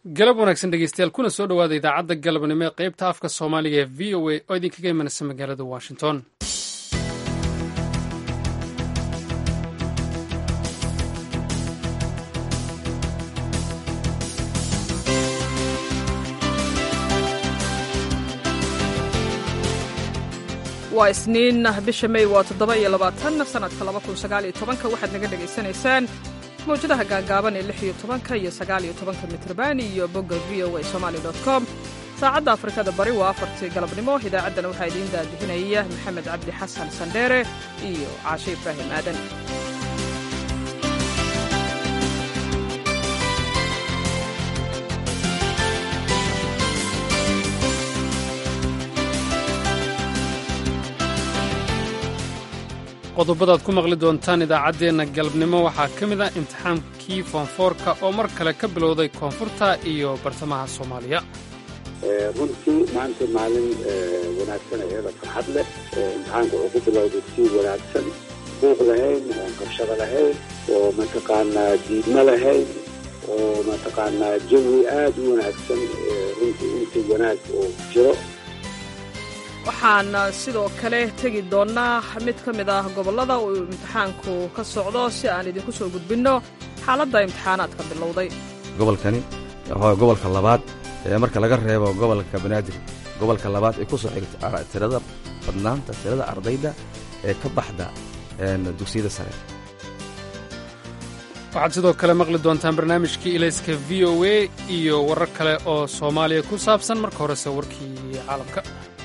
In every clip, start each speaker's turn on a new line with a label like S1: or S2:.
S1: galab wanaagsan dhegeystayaal kuna soo dhowaada idaacadda galabnimo ee qaybta afka soomaaliga ee v o a oo idinkaga imanaysa magaalada washington
S2: waa isniin bisha may waa toddoba iyo labaatan sanadka laba kun sagaal iyo tobanka waxaad naga dhegaysanaysaan mawjadaha gaagaaban ee lix iyo tobanka iyo sagaal iyo tobanka mitrban iyo bogga v o a somali dot com saacadda afrikada bari waa afartii galabnimo idaacaddana waxaa idiin daadihinaya maxamed cabdi xasan sandheere iyo caashe ibraahim aadan
S1: qodobadaad ku maqli doontaan idaacaddeenna galabnimo waxaa ka mid ah imtixaankii foonfoorka oo mar kale ka bilowday koonfurta iyo bartamaha soomaaliya
S3: runtii maanta maalin wanaagsan iyada farxad leh imtixaanka wuxuu ku bilowday si wanaagsan buuq lahayn oon qabshado lahayn oo mataqaanaa diidmo lahayn oo mataqaanaa jawi aad u wanaagsan runtii intii wanaag oo jiro
S2: waxaan sidoo kale tegi doonnaa mid ka mid ah gobollada uu imtixaanku ka socdo si aan idinku soo gudbinno xaaladda imtixaanaadka bilowday
S4: gobolkani waa gobolka labaad ee marka laga reebo gobolka banaadir gobolka labaad ee ku soo xigta tirada badnaanta tirada ardayda ee ka baxda dugsiyada sare
S1: waxaad sidoo kale maqli doontaan barnaamijkii ilayska v o a iyo warar kale oo soomaaliya ku saabsan marka horese warkii caalamka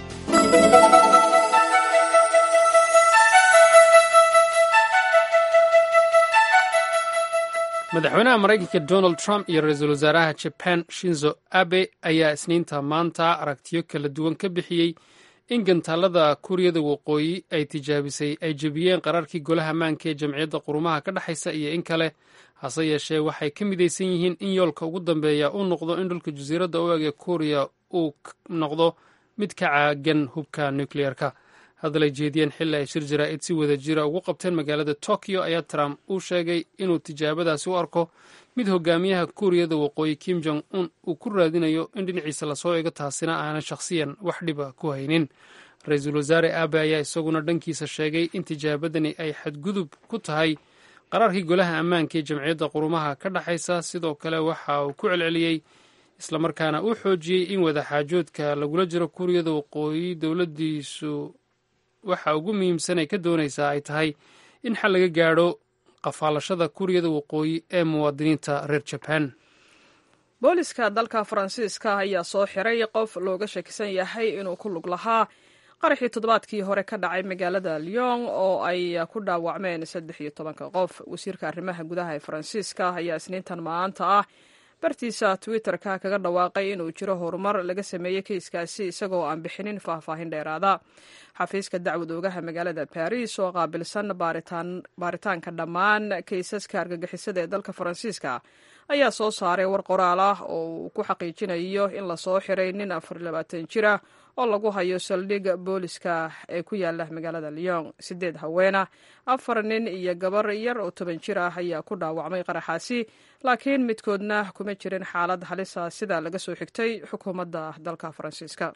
S1: madaxweynaha maraykanka donald trump iyo ra-iisul wasaaraha jaban shinzo abe ayaa isniinta maanta aragtiyo kala duwan ka bixiyey in gantaalada kuuriyada waqooyi ay tijaabisay ay jebiyeen qaraarkii golaha ammaanka ee jamciyadda qurumaha ka dhexaysa iyo in kale hase yeeshee waxay ka midaysan yihiin in yoolka ugu dambeeya uu noqdo in dhulka jasiiradda u eg ee kuuriya uu noqdo mid ka caagan hubka nukliyeerka hadal ay jeediyeen xilli ay shir jaraa'id si wada jira ugu qabteen magaalada tokyo ayaa trump uu sheegay inuu tijaabadaasi u arko mid hogaamiyaha kuuriyada waqooyi kim jong un uu ku raadinayo in dhinaciisa lasoo ego taasina aanan shakhsiyan wax dhiba ku haynin ra-iisul wasaare abe ayaa isaguna dhankiisa sheegay in tijaabadani ay xadgudub ku tahay qaraarkii golaha ammaanka ee jamciyadda qurumaha ka dhexaysa sidoo kale waxa uu ku celceliyey islamarkaana uu xoojiyey in wadaxaajoodka lagula jiro kuuriyada waqooyi dowladdiisu waxa ugu muhiimsan ay ka doonaysaa ay tahay in xal laga gaadho qafaalashada kuuriyada waqooyi ee muwaadiniinta reer jabaan
S2: booliska dalka faransiiska ayaa soo xiray qof looga shakisan yahay inuu ku lug lahaa qaraxii toddobaadkii hore ka dhacay magaalada lyon oo ay ku dhaawacmeen saddex iyo tobanka qof wasiirka arrimaha gudaha ee faransiiska ayaa isniintan maanta ah bartiisa twitter-ka kaga dhawaaqay inuu jiro horumar laga sameeyey keiskaasi isagoo aan bixinin faahfaahin dheeraada xafiiska dacwad oogaha magaalada baris oo qaabilsan baaritaanka dhammaan kaysaska argagixisada ee dalka faransiiska ayaa soo saaray war qoraal ah oo uu ku xaqiijinayo in lasoo xiray nin afarlabaatan jir ah oo lagu hayo saldhig booliska ee ku yaala magaalada lyon sideed haweena afar nin iyo gabar yar oo toban jir ah ayaa ku dhaawacmay qaraxaasi laakiin midkoodna kuma jirin xaalad halisa sida laga soo xigtay xukuumadda dalka faransiiska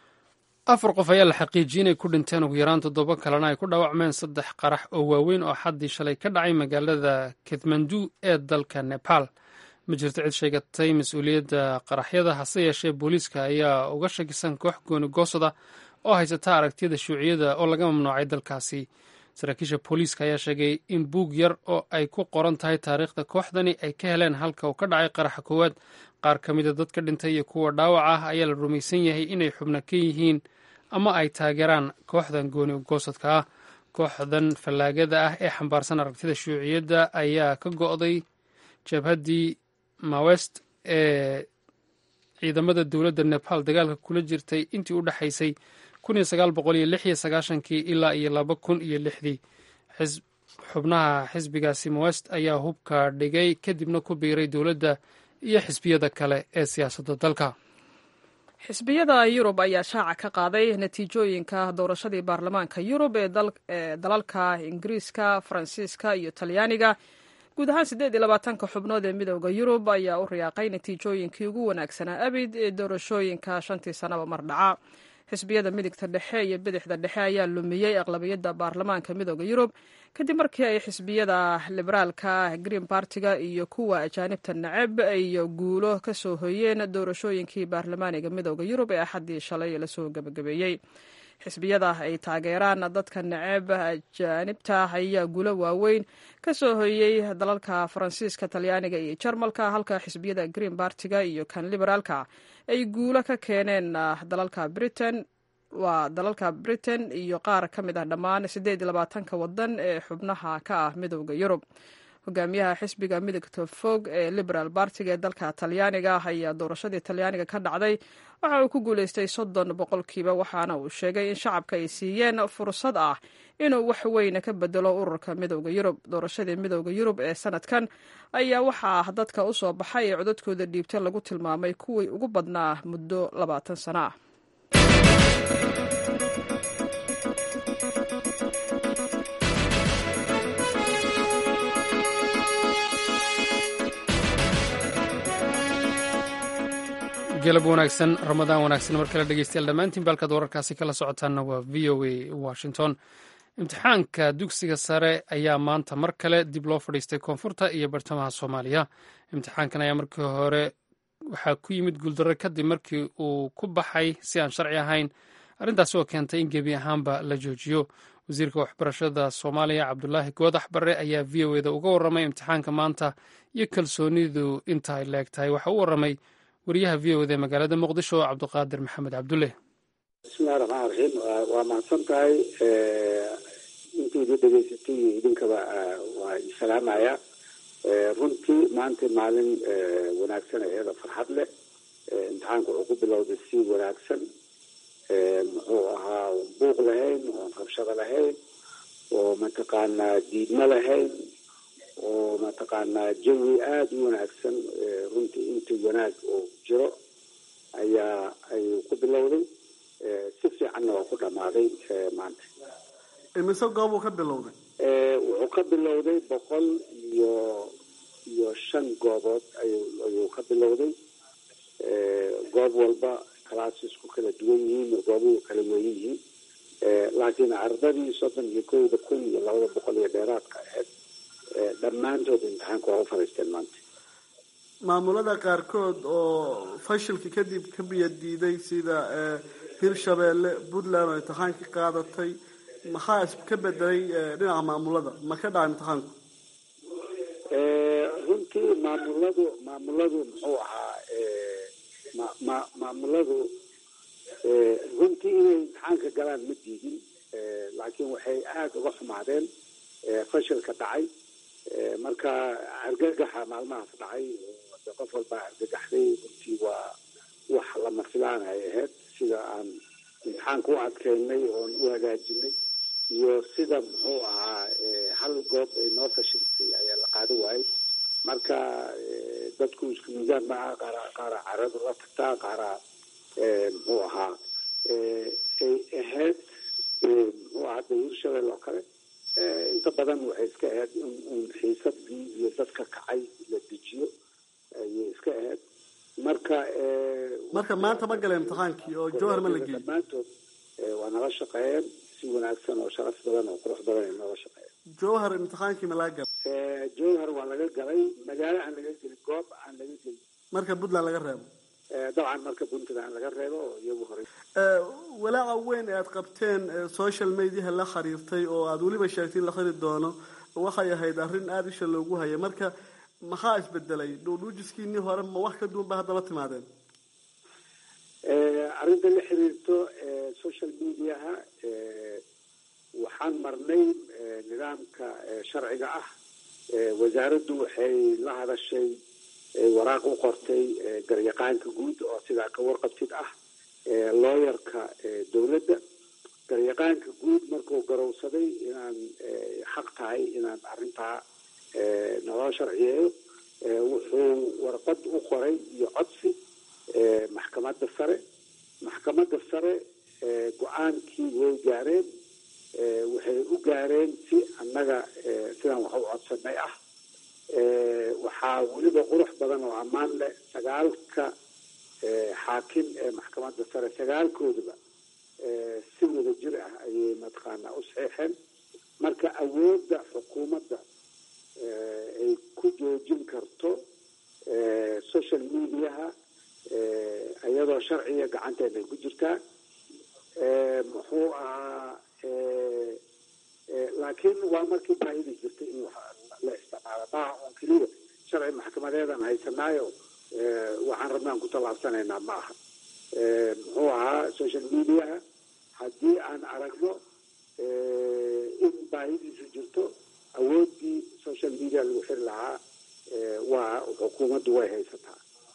S1: afar qof ayaa la xaqiijiyey inay ku dhinteen ugu yaraan toddoba kalena ay ku dhaawacmeen saddex qarax oo waaweyn oo xaddii shalay ka dhacay magaalada kathmandu ee dalka nepal ma jirto cid sheegatay mas-uuliyadda qaraxyada hase yeeshee booliiska ayaa uga shakisan koox gooni goosada oo haysata aragtiyada shuuciyada oo laga mamnuucay dalkaasi saraakiisha booliiska ayaa sheegay in buug yar oo ay ku qoran tahay taariikhda kooxdani ay ka heleen halka uu ka dhacay qaraxa koowaad qaar ka mida dadka dhintay iyo kuwa dhaawac ah ayaa la rumaysan yahay inay xubno ka yihiin ama ay taageeraan kooxdan gooni goosadka ah kooxdan fallaagada ah ee xambaarsan aragtida shuuciyadda ayaa ka go'day jabhaddii mawest ee ciidamada dowladda nepal dagaalka kula jirtay intii u dhexaysay kii ilaa iyo laba kun iyo lixdii xubnaha xisbigaasi mawest ayaa hubka dhigay kadibna ku biiray dowladda iyo xisbiyada kale ee siyaasadda dalka
S2: xisbiyada yurub ayaa shaaca ka qaaday natiijooyinka doorashadii baarlamaanka yurub ee dalalka ingiriiska faransiiska iyo talyaaniga guud ahaan siddeed iyo labaatanka xubnood ee midooda yurub ayaa u riyaaqay natiijooyinkii ugu wanaagsanaa abid ee doorashooyinka shantii sannaba mar dhaca xisbiyada midigta dhexe iyo bidixda dhexe ayaa lumiyey aqlabiyadda baarlamaanka midooda yurub kadib markii ay xisbiyada liberaalka green bartiga iyo kuwa ajaanibta naceb iyo guulo ka soo hoyeen doorashooyinkii baarlamaaniga midooda yurub ee axaddii shalay lasoo gebagabeeyey xisbiyada ay taageeraan dadka naceb ajaanibta ayaa guulo waaweyn ka soo hoyey dalalka faransiiska talyaaniga iyo jarmalka halka xisbiyada green bartiga iyo kan liberaalka ay guulo ka keeneen dalalka britain waa dalalka britain iyo qaar ka mid ah dhammaan siddeed iyo labaatanka wadan ee xubnaha ka ah midooda yurub hogaamiyaha xisbiga midigta fog ee liberal bartiga ee dalka talyaaniga ayaa doorashadii talyaaniga ka dhacday waxa uu ku guuleystay soddon boqolkiiba waxaana uu sheegay in shacabka ay siiyeen fursad ah inuu wax weyne ka bedelo ururka midooda yurub doorashadii midooda yurub ee sanadkan ayaa waxaa dadka u soo baxay ee codadkooda dhiibta lagu tilmaamay kuwii ugu badnaa muddo labaatan sano ah
S1: galab wanaagsan ramadaan wanaagsan mar kale dhegeystayaal dhammaantiin baalkaad wararkaasi kala socotaanna waa v o a washington imtixaanka dugsiga sare ayaa maanta mar kale dib loo fadhiistay koonfurta iyo bartamaha soomaaliya imtixaankan ayaa markii hore waxaa ku yimid guuldarro kadib markii uu ku baxay si aan sharci ahayn arrintaasi oo keentay in gebi ahaanba la joojiyo wasiirka waxbarashada soomaaliya cabdulaahi goodax barre ayaa v o eda uga warramay imtixaanka maanta iyo kalsoonidu inta ay leeg tahay waxa u warramay wariyaha v o d magaalada muqdisho cabdiqaadir maxamed cabdulle
S3: bismillahi raxmaan raxiim waa mahadsan tahay intiidi dhegeysatay iyo idinkaba waa isalaamaya runtii maanta maalin wanaagsan iyada farxad leh imtixaanka wuxuu ku bilowday si wanaagsan muxuu ahaa buuq lahayn oon rabshado lahayn oo mataqaanaa diidmo lahayn oo mataqaanaa jawi aada u wanaagsan runtii intii wanaag oo jiro ayaa ayuu ku bilowday si fiicanna waa ku dhamaaday maanta
S5: imise goob uu ka bilowday
S3: wuxuu ka bilowday boqol iyo iyo shan goobood ayuu ayuu ka bilowday goob walba classes-ku kala duwan yihiin goobuhu kala weyn yihiin laakiin ardadii soddon iyo kowda kun iyo labada boqol iyo dheeraadka aheyd dhammaantood imtixaanka waa u fadhiisteen maanta
S5: maamulada qaarkood oo fashilka kadib ka biya diiday sida hirshabeelle puntland oo imtixaankii qaadatay maxaa iska bedelay dhinaca maamulada ma ka dhaca imtixaanku
S3: runtii maamuladu maamuladu muxuu ahaa ma ma maamuladu runtii inay imtixaanka galaan ma diidin laakiin waxay aada uga xumaadeen fashilka dhacay marka argagaxa maalmahaas dhacay de qof walbaa argagaxday runtii waa wax lama filaan ay ahayd sida aan imtixaanka u adkeynay oon u hagaajinay iyo sida muxuu ahaa hal goob ay noo fashilsay ayaa la qaado waayey marka dadku isku miisaan maaha qaara qaara caradu la tagtaa qaara muxuu ahaa ay ahayd muxuu ahaa de hirshabelle oo kale inta badan waxay iska ahayd in uun xiisadii iyo dadka kacay la dejiyo ayay iska ahayd marka
S5: marka maanta ma gala imtixaankii oo jowhar ma la geeyey
S3: dhammaantood waa nala shaqeeyeen si wanaagsan oo sharaf badan oo qurux badan ay noola shaqeeyeen
S5: jowhar imtixaankii ma laga galay
S3: jowhar waa laga galay magaalo aan laga gelin goob aan laga gelin
S5: marka puntland laga reebo
S3: dabcan marka puntland laga reebo oo iyagu horey
S5: walaaca weyn ee aad qabteen social mediaha la xiriirtay oo aada weliba sheegtay in la xiri doono waxay ahayd arrin aada isha loogu hayay marka maxaa isbedelay dhuudhuujiskiinii hore ma wax ka duwan ba hadda la timaadeen
S3: arrinta la xiriirto social mediaha waxaan marnay nidaamka sharciga ah wasaaraddu waxay la hadashay waraaq u qortay garyaqaanka guud oo sidaa ka warqabtid ah looyarka dowladda garyaqaanka guud markuu garowsaday inaan xaq tahay inaan arrintaa naloo sharciyeeyo wuxuu warqad u qoray iyo codsi maxkamadda sare maxkamadda sare go-aankii way gaareen waxay u gaareen si annaga sidaan wax u codsanay ah ammaan leh sagaalka xaakim ee maxkamadda sare sagaalkoodaba si wada jir ah ayay mataqaanaa u saxiixeen marka awoodda xukuumadda ay ku joojin karto social mediaha iyadoo sharciga gacanteeda ay ku jirtaa muxuu ahaa laakiin waa markii baahidi jirtay in la isticmaalo maaha un keliya sharci maxkamadeedan haysanaayo waxaan rabnaan ku tallaabsanaynaa ma aha muxuu ahaa social mediaha haddii aan aragno in baahidiisu jirto awooddii social media lagu xiri lahaa waa xukuumaddu way haysataa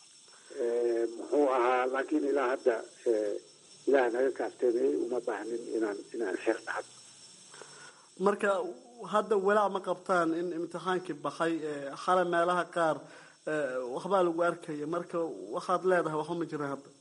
S3: muxuu ahaa laakiin ilaa hadda ilaah naga kaafteemeyey uma baahnin inaan inaan xeer dhacdo
S5: marka hadda walaac ma qabtaan in imtixaankii bakay xale meelaha qaar waxbaa lagu arkaya marka waxaad leedahay waxba ma jiraan hadda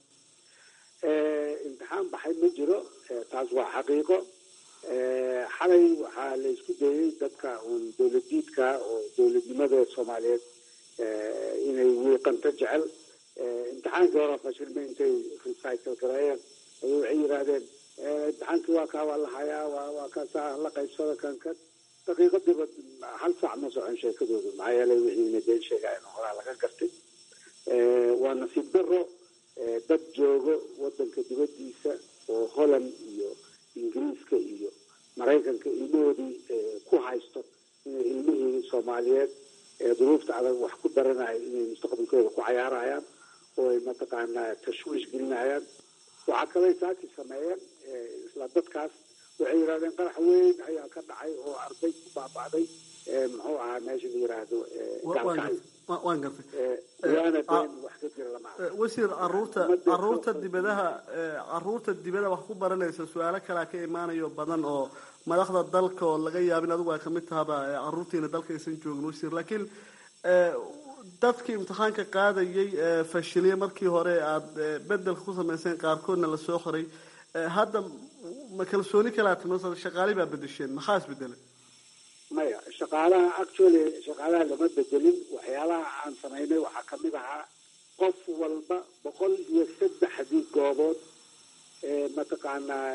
S3: imtixaan baxay ma jiro taas waa xaqiiqo xalay waxaa la isku dayay dadka uun dowladiidka oo dowladnimada soomaaliyeed inay wiiqanto jecel imtixaankii hore fashilma intay recycle gareeyeen ayay waxay yidhaahdeen imtixaankii waa kaa waa la hayaa waa waa kaasaa la qaybsada kankan daqiiqadiiba hal saac ma socon sheekadoodu maxaa yeelay wixiina been sheegayen horaa laga gartay waa nasiib daro dad joogo wadanka dibadiisa oo holland iyo ingiriiska iyo maraykanka ilmahoodii ku haysto inay ilmihii soomaaliyeed ee duruufta adag wax ku daranaya inay mustaqbalkooda ku cayaarayaan oo ay mataqaanaa tashwiish gelinayaan waxaa kalay saaki sameeyeen isla dadkaas waxay yidhahdeen qarax weyn ayaa ka dhacay oo arday ku baaba'day muxuu ahaa meesha la yiraahdo gaalkacyo
S5: waan gartay
S3: waana been wax ka jira lama arko
S5: wasiir caruurta caruurta dibadaha caruurta dibada wax ku baranaysa su-aalo kalea ka imaanayo badan oo madaxda dalka oo laga yaabin adigu ay kamid tahaba caruurtiina dalka aysan joogin wasiir laakiin dadkii imtixaanka qaadayay fashiliyay markii hore aada bedelka ku samayseen qaarkoodna lasoo qoray hadda ma kalsooni kalaa timi shaqaali baa bedesheen maxaa isbedelay
S3: maya shaqaalaha actually shaqaalaha lama bedelin waxyaalaha aan samaynay waxaa kamid ahaa qof walba boqol iyo saddexdii goobood ee mataqaanaa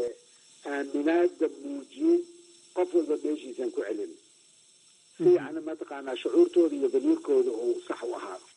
S3: aaminaada muujiyey qof walba meeshiisaan ku celin si yani mataqaanaa shucuurtooda iyo damiirkooda uu sax u ahaado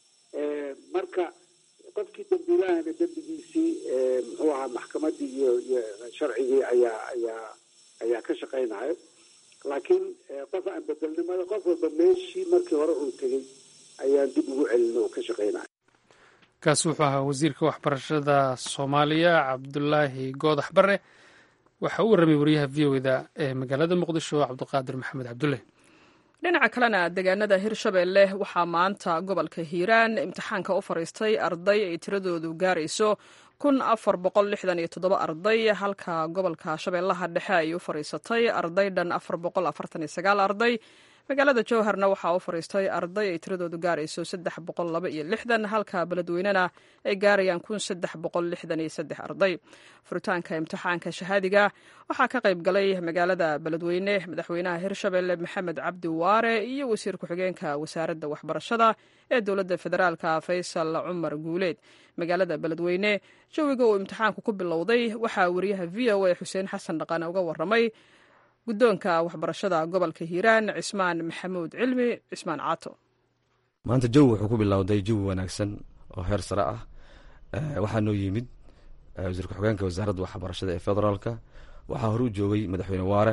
S3: marka qofkii dambiilahana dembigiisii muxuu ahaa maxkamadii iyo iyo sharcigii ayaa ayaa ayaa ka shaqaynayo laakiin qof aan bedelnimada qof walba meeshii markii hore uu tegey ayaan dib ugu celin oo ka shaqaynaya
S1: kaasi wuxuu ahaa wasiirka waxbarashada soomaaliya cabdulaahi goodax bare waxa uu warramay wariyaha v o da ee magaalada muqdisho cabdiqaadir maxamed cabdulle
S2: dhinaca kalena deegaanada hirshabeelle waxaa maanta gobolka hiiraan imtixaanka u fariistay arday ay tiradoodu gaarayso kun afar boqol lixdan iyo toddoba arday halka gobolka shabeellaha dhexe ay u fariisatay arday dhan afar boqol afartan iyo sagaal arday magaalada jowharna waxaa u fariistay arday ay tiradoodu gaarayso saddex boqol laba iyo lixdan halka beledweynena ay gaarayaan kun saddex boqol lixdan iyo saddex arday furitaanka imtixaanka shahaadiga waxaa ka qayb galay magaalada beledweyne madaxweynaha hirshabelle maxamed cabdi waare iyo wasiir ku-xigeenka wasaaradda waxbarashada ee dowladda federaalka faysal cumar guuleed magaalada beledweyne jawiga uu imtixaanku ku bilowday waxaa wariyaha v o a xuseen xasan dhaqane uga waramay guddoonka waxbarashada gobolka hiiraan cismaan maxamuud cilmi cismaan caato
S4: maanta jawi wuxuu ku bilowday jawi wanaagsan oo heer sare ah waxaa noo yimid wasiir ku-xigeenka wasaaradda waxbarashada ee federaalka waxaa hore u joogay madaxweyne waare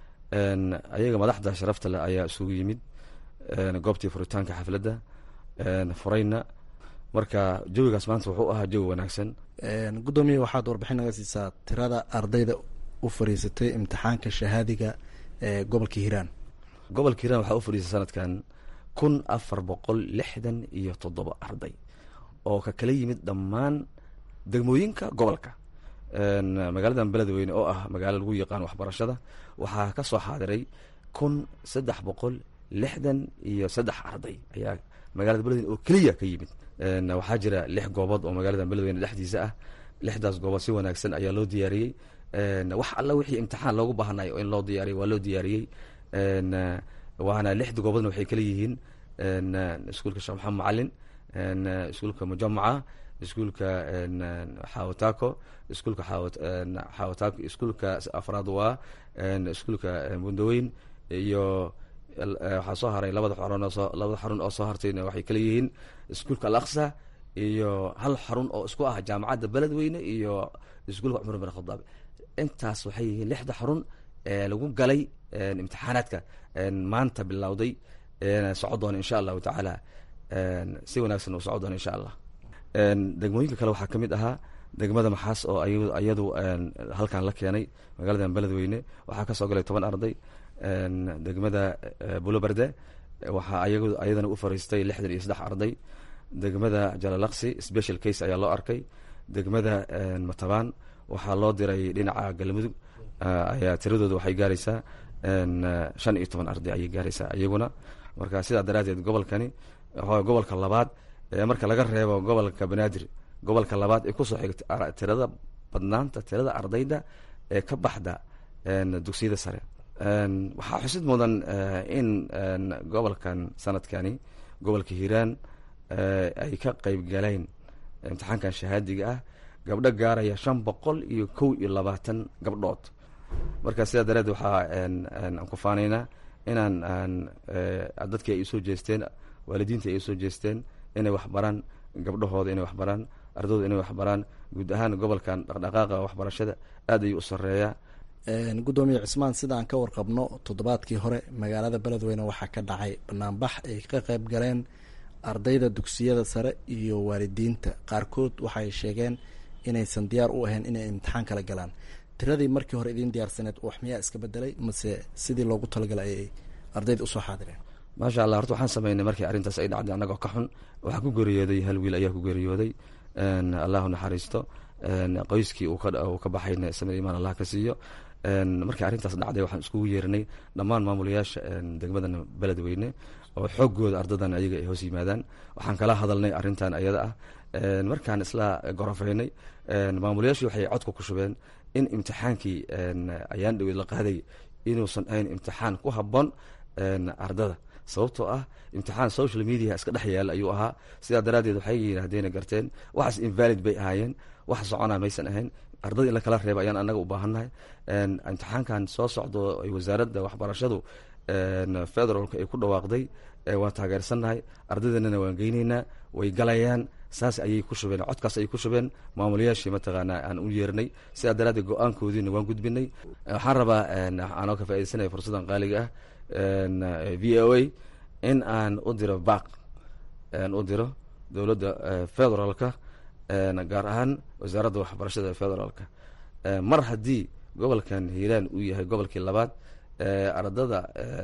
S4: ayaga madaxda sharafta leh ayaa isugu yimid goobtii furitaanka xafladda furayna marka jawigaas maanta wuxuu ahaa jawi wanaagsan
S6: guddoomiya waxaad warbixin naga siisaa tirada ardayda u fariisatay imtixaanka shahaadiga ee gobolka hiiraan
S4: gobolka hiiraan waxaa u fadhiisay sanadkan kun afar boqol lixdan iyo toddoba arday oo ka kala yimid dhammaan degmooyinka gobolka magaaladan beledweyne oo ah magaalo lagu yaqaan waxbarashada waxaa ka soo xaadiray kun saddex boqol lixdan iyo saddex arday ayaa magaalada beledweyne oo keliya ka yimid waxaa jira lix goobood oo magaalada beledweyne dhexdiisa ah lixdaas goobood si wanaagsan ayaa loo diyaariyey wax alla wixii imtixaan loogu baahnayo in loo diyaariyo waa loo diyaariyey waana lixda goobodna waxay kala yihiin iskuulka sheekh maxamed macalin iskuulka mujamaca iskuulka xawatako iskuulka xawatako iskuulka afraad waa iskuulka bundaweyn iyo waxaa soo haray labada xarun oo labada xarun oo soo hartayna waxay kala yihiin iskuulka al aqsa iyo hal xarun oo isku ah jaamacadda beledweyne iyo iskuulka cumar bin khadaab intaas waxay yihiin lixda xarun ee lagu galay imtixaanaadka maanta bilowday soco doona insha allahu tacaala si wanaagsan uu soco doona insha allah degmooyinka kale waxaa ka mid ahaa degmada maxaas oo iyadu halkan la keenay magaaladan beledweyne waxaa kasoo galay toban arday degmada buloberde waxaa ayadana u fariistay lixdan iyo saddex arday degmada jalalaqsi special case ayaa loo arkay degmada matabaan waxaa loo diray dhinaca galmudug ayaa tiradooda waxay gaaraysaa shan iyo toban arday ayay gaaraysaa iyaguna marka sidaa daraadeed gobolkani gobolka labaad marka laga reebo gobolka banaadir gobolka labaad ee kusoo xigta tirada badnaanta tirada ardayda ee ka baxda dugsiyada sare waxaa xusid mudan in gobolkan sanadkani gobolka hiiraan ay ka qeyb galeen imtixaankan shahaadiga ah gabdho gaaraya shan boqol iyo kow iyo labaatan gabdhood marka sidaa dareed waxaa aan ku faanaynaa inaan dadkii ay usoo jeesteen waalidiinta ay usoo jeesteen inay waxbaraan gabdhahooda inay waxbaraan ardayda inay waxbaraan guud ahaan gobolkan dhaqdhaqaaqa waxbarashada aad ayuu u sareeyaa
S6: gudoomiye cismaan sida aan ka warqabno toddobaadkii hore magaalada beledweyne waxaa ka dhacay banaanbax ay ka qeyb galeen ardayda dugsiyada sare iyo waalidiinta qaarkood waxay sheegeen inaysan diyaar u ahayn inay imtixaan kala galaan tiradii markii hore idiin diyaarsaneed wax miyaa iska bedelay mase sidii loogu talagalay ayay ardayda usoo xaadireen
S4: maasha allah horta waxaan sameynay markii arrintaas ay dhacday annagoo ka xun waxaa ku geeriyooday hal wiil ayaa ku geeriyooday allahu naxariisto qoyskii uu ka baxayna samir imaan allah ka siiyo markii arrintaas dhacday waxaan iskugu yeerinay dhammaan maamulayaasha degmadan beledweyne oo xoogooda ardadan ayaga ay hoos yimaadaan waxaan kala hadalnay arrintan ayada ah markaan isla gorofeynay maamulayaashii waxay codka ku shubeen in imtixaankii ayaan dhaweyd la qaaday inuusan ahayn imtixaan ku habboon ardada sababtoo ah imtixaan social media iska dhex yaala ayuu ahaa sidaa daraaddeed waxay yidhaahdeen garteen waxaas invalid bay ahaayeen wax socona maysan ahayn ardada in la kala reeba ayaan anaga u baahannahay imtixaankan soo socdo ay wasaaradda waxbarashadu federaalka ay ku dhawaaqday waan taageersannahay ardaydanana waan geyneynaa way galayaan saas ayay ku shubeen codkaas ayay ku shubeen maamulayaashii mataqaanaa aan u yeernay sidaa daraaddeed go-aankoodiina waan gudbinay waxaan rabaa aanoo ka faaidaysanaya fursaddan qaaliga ah v o a in aan u diro baaq aan u diro dowladda federaalka gaar ahaan wasaaradda waxbarashada federaalka mar haddii gobolkan hiiraan uu yahay gobolkii labaad ardada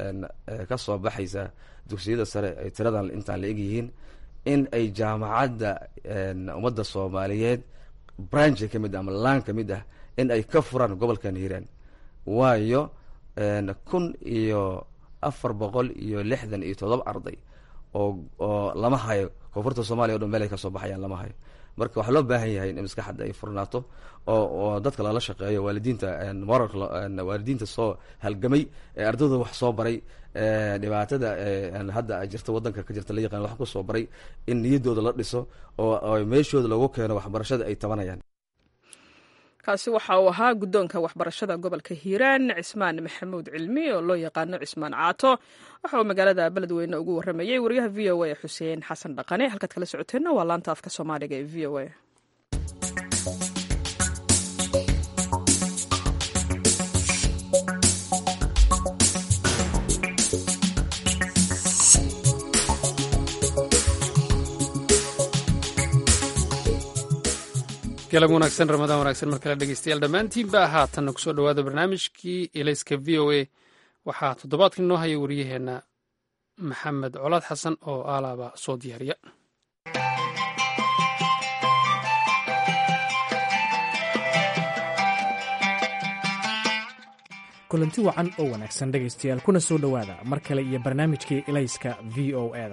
S4: ka soo baxaysa dugsiyada sare ay tiradan intaan la egyihiin in ay jaamacadda ummadda soomaaliyeed branch ka mid ah ama laan ka mid ah in ay ka furaan gobolkan hiiraan waayo kun iyo afar boqol iyo lixdan iyo todoba arday oo oo lama hayo koonfurta soomaliya o dhan meel ay kasoo baxayaan lama hayo marka waxaa loo baahan yahay in maskaxadda ay furnaato oo oo dadka lala shaqeeyo waalidiinta moralka waalidiinta soo halgamay ee ardayda wax soo baray dhibaatada hadda jirta wadanka ka jirta la yaqaan wax kusoo baray in niyaddooda la dhiso oo meeshooda lagu keeno waxbarashada ay tabanayaan
S2: kaasi waxa uu ahaa guddoonka waxbarashada gobolka hiiraan cismaan maxamuud cilmi oo loo yaqaano cismaan caato waxa uu magaalada beledweyne ugu warramayey wariyaha v o a xuseen xasan dhaqane halkaad kala socoteenna waa laanta afka soomaaliga ee v o a
S1: galab wanaagsan ramadaan wanaagsan mar kale dhegeystayaal dhammaantiinba haatanna kusoo dhowaada barnaamijkii elayska v o a waxaa toddobaadkan inoo haya wariyaheenna maxamed colaad xasan oo aalaaba soo diyaariya
S7: kulanti wacan oo wanaagsan dhegaystayaal kuna soo dhowaada mar kale iyo barnaamijkii elayska v o eda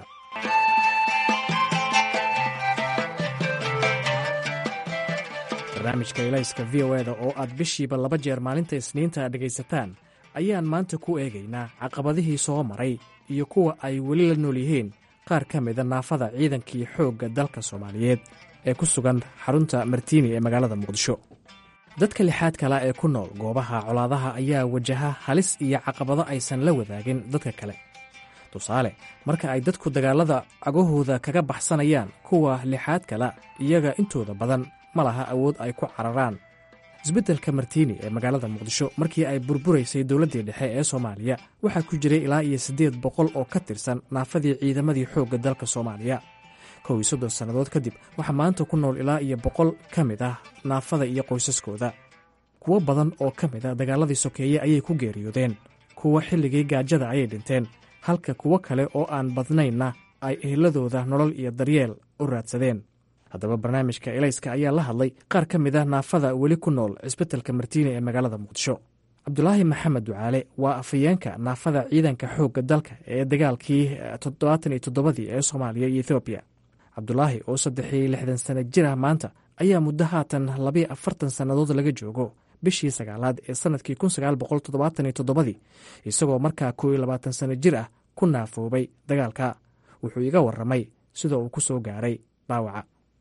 S7: barnaamijka elayska v o eda oo aad bishiiba laba jeer maalinta isniinta dhegaysataan ayaan maanta ku eegaynaa caqabadihii soo maray iyo kuwa ay weli la nool yihiin qaar ka mida naafada ciidankii xoogga dalka soomaaliyeed ee ku sugan xarunta martiini ee magaalada muqdisho dadka lixaad kale ee ku nool goobaha colaadaha ayaa wajaha halis iyo caqabado aysan la wadaagin dadka kale tusaale marka ay dadku dagaalada cagahooda kaga baxsanayaan kuwa lixaad kale iyaga intooda badan ma laha awood ay ku cararaan isbeddelka martiini ee magaalada muqdisho markii ay burburaysay dowladdii dhexe ee soomaaliya waxaa ku jiray ilaa iyo siddeed boqol oo ka tirsan naafadii ciidamadii xoogga dalka soomaaliya kow iyo soddon sannadood kadib waxaa maanta ku nool ilaa iyo boqol ka mid ah naafada iyo qoysaskooda kuwo badan oo ka mid a dagaaladii sokeeye ayay ku geeriyoodeen kuwa xilligii gaajada ayay dhinteen halka kuwo kale oo aan badnaynna ay eheladooda nolol iyo daryeel u raadsadeen haddaba barnaamijka elayska ayaa la hadlay qaar ka mid ah naafada weli ku nool cisbitalka martiini ee magaalada muqdisho cabdulaahi maxamed ducaale waa afhayeenka naafada ciidanka xoogga dalka ee dagaalkii toddobaatan iyo toddobadii ee soomaaliya iyo ethoobiya cabdulaahi oo saddex iyo lixdan sanno jir ah maanta ayaa muddo haatan labayo afartan sannadood laga joogo bishii sagaalaad ee sannadkii kun sagaal boqol toddobaatan iyo toddobadii isagoo markaa koo iyo labaatan sanno jir ah ku naafoobay dagaalka wuxuu iga warramay sida uu ku soo gaaray dhaawaca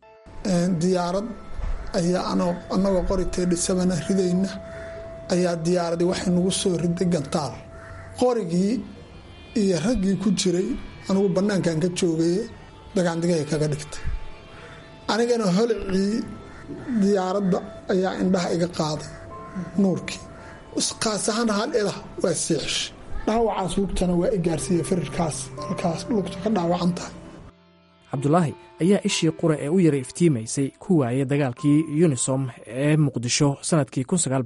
S8: diyaarad ayaa annagoo qori teedhisabana ridayna ayaa diyaaradii waxay nagu soo riday gantaal qorigii iyo raggii ku jiray anugu bannaankan ka joogaye dagaandigay kaga dhigtay anigana holicii diyaaradda ayaa indhaha iga qaaday nuurkii qaas ahaan hal ilah waa siixishay dhaawacaas lugtana waa i gaarsiiya firirkaas halkaas lugta ka dhaawacan tahay
S7: cabdulaahi ayaa ishii qura ee u yara iftiimaysay ku waayay dagaalkii yunisom ee muqdisho sannadkii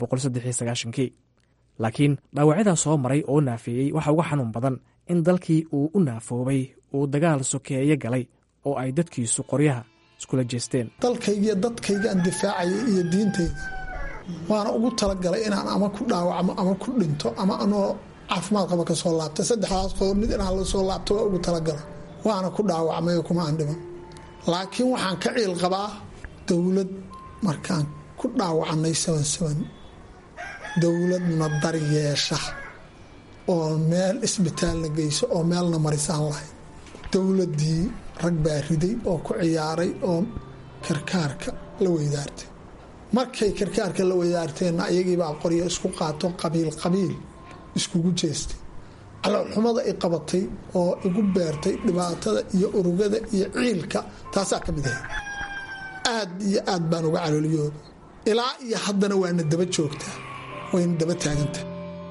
S7: kii laakiin dhaawacyadaa soo maray oo naafeeyey waxa uga xanuun badan in dalkii uu u naafoobay uu dagaal sokeeye galay oo ay dadkiisu qoryaha iskula jeesteen
S8: dalkaygiiyo dadkaygaan difaacayay iyo diintayda waana ugu talagalay inaan ama ku dhaawacmo ama ku dhinto ama anoo caafimaad qaba ka soo laabta saddexdaas qodob mid inaan la soo laabto waa ugu talagalay waana ku dhaawacmay kuma aan dhiman laakiin waxaan ka ciil qabaa dowlad markaan ku dhaawacnay dowladna daryeesha oo meel isbitaalna geyso oo meelna marisaan lahayd dowladdii rag baa riday oo ku ciyaaray oo karkaarka la weydaartay markay karkaarka la weydaarteenna ayagiibaa qoryo isku qaato qabiil qabiil iskugu jeestay caloolxumada i qabatay oo igu beertay dhibaatada iyo urugada iyo ciilka taasaa ka mid ahay aad iyo aad baan uga calooliyooba ilaa iyo haddana waana daba joogtaa wayna daba taagantaha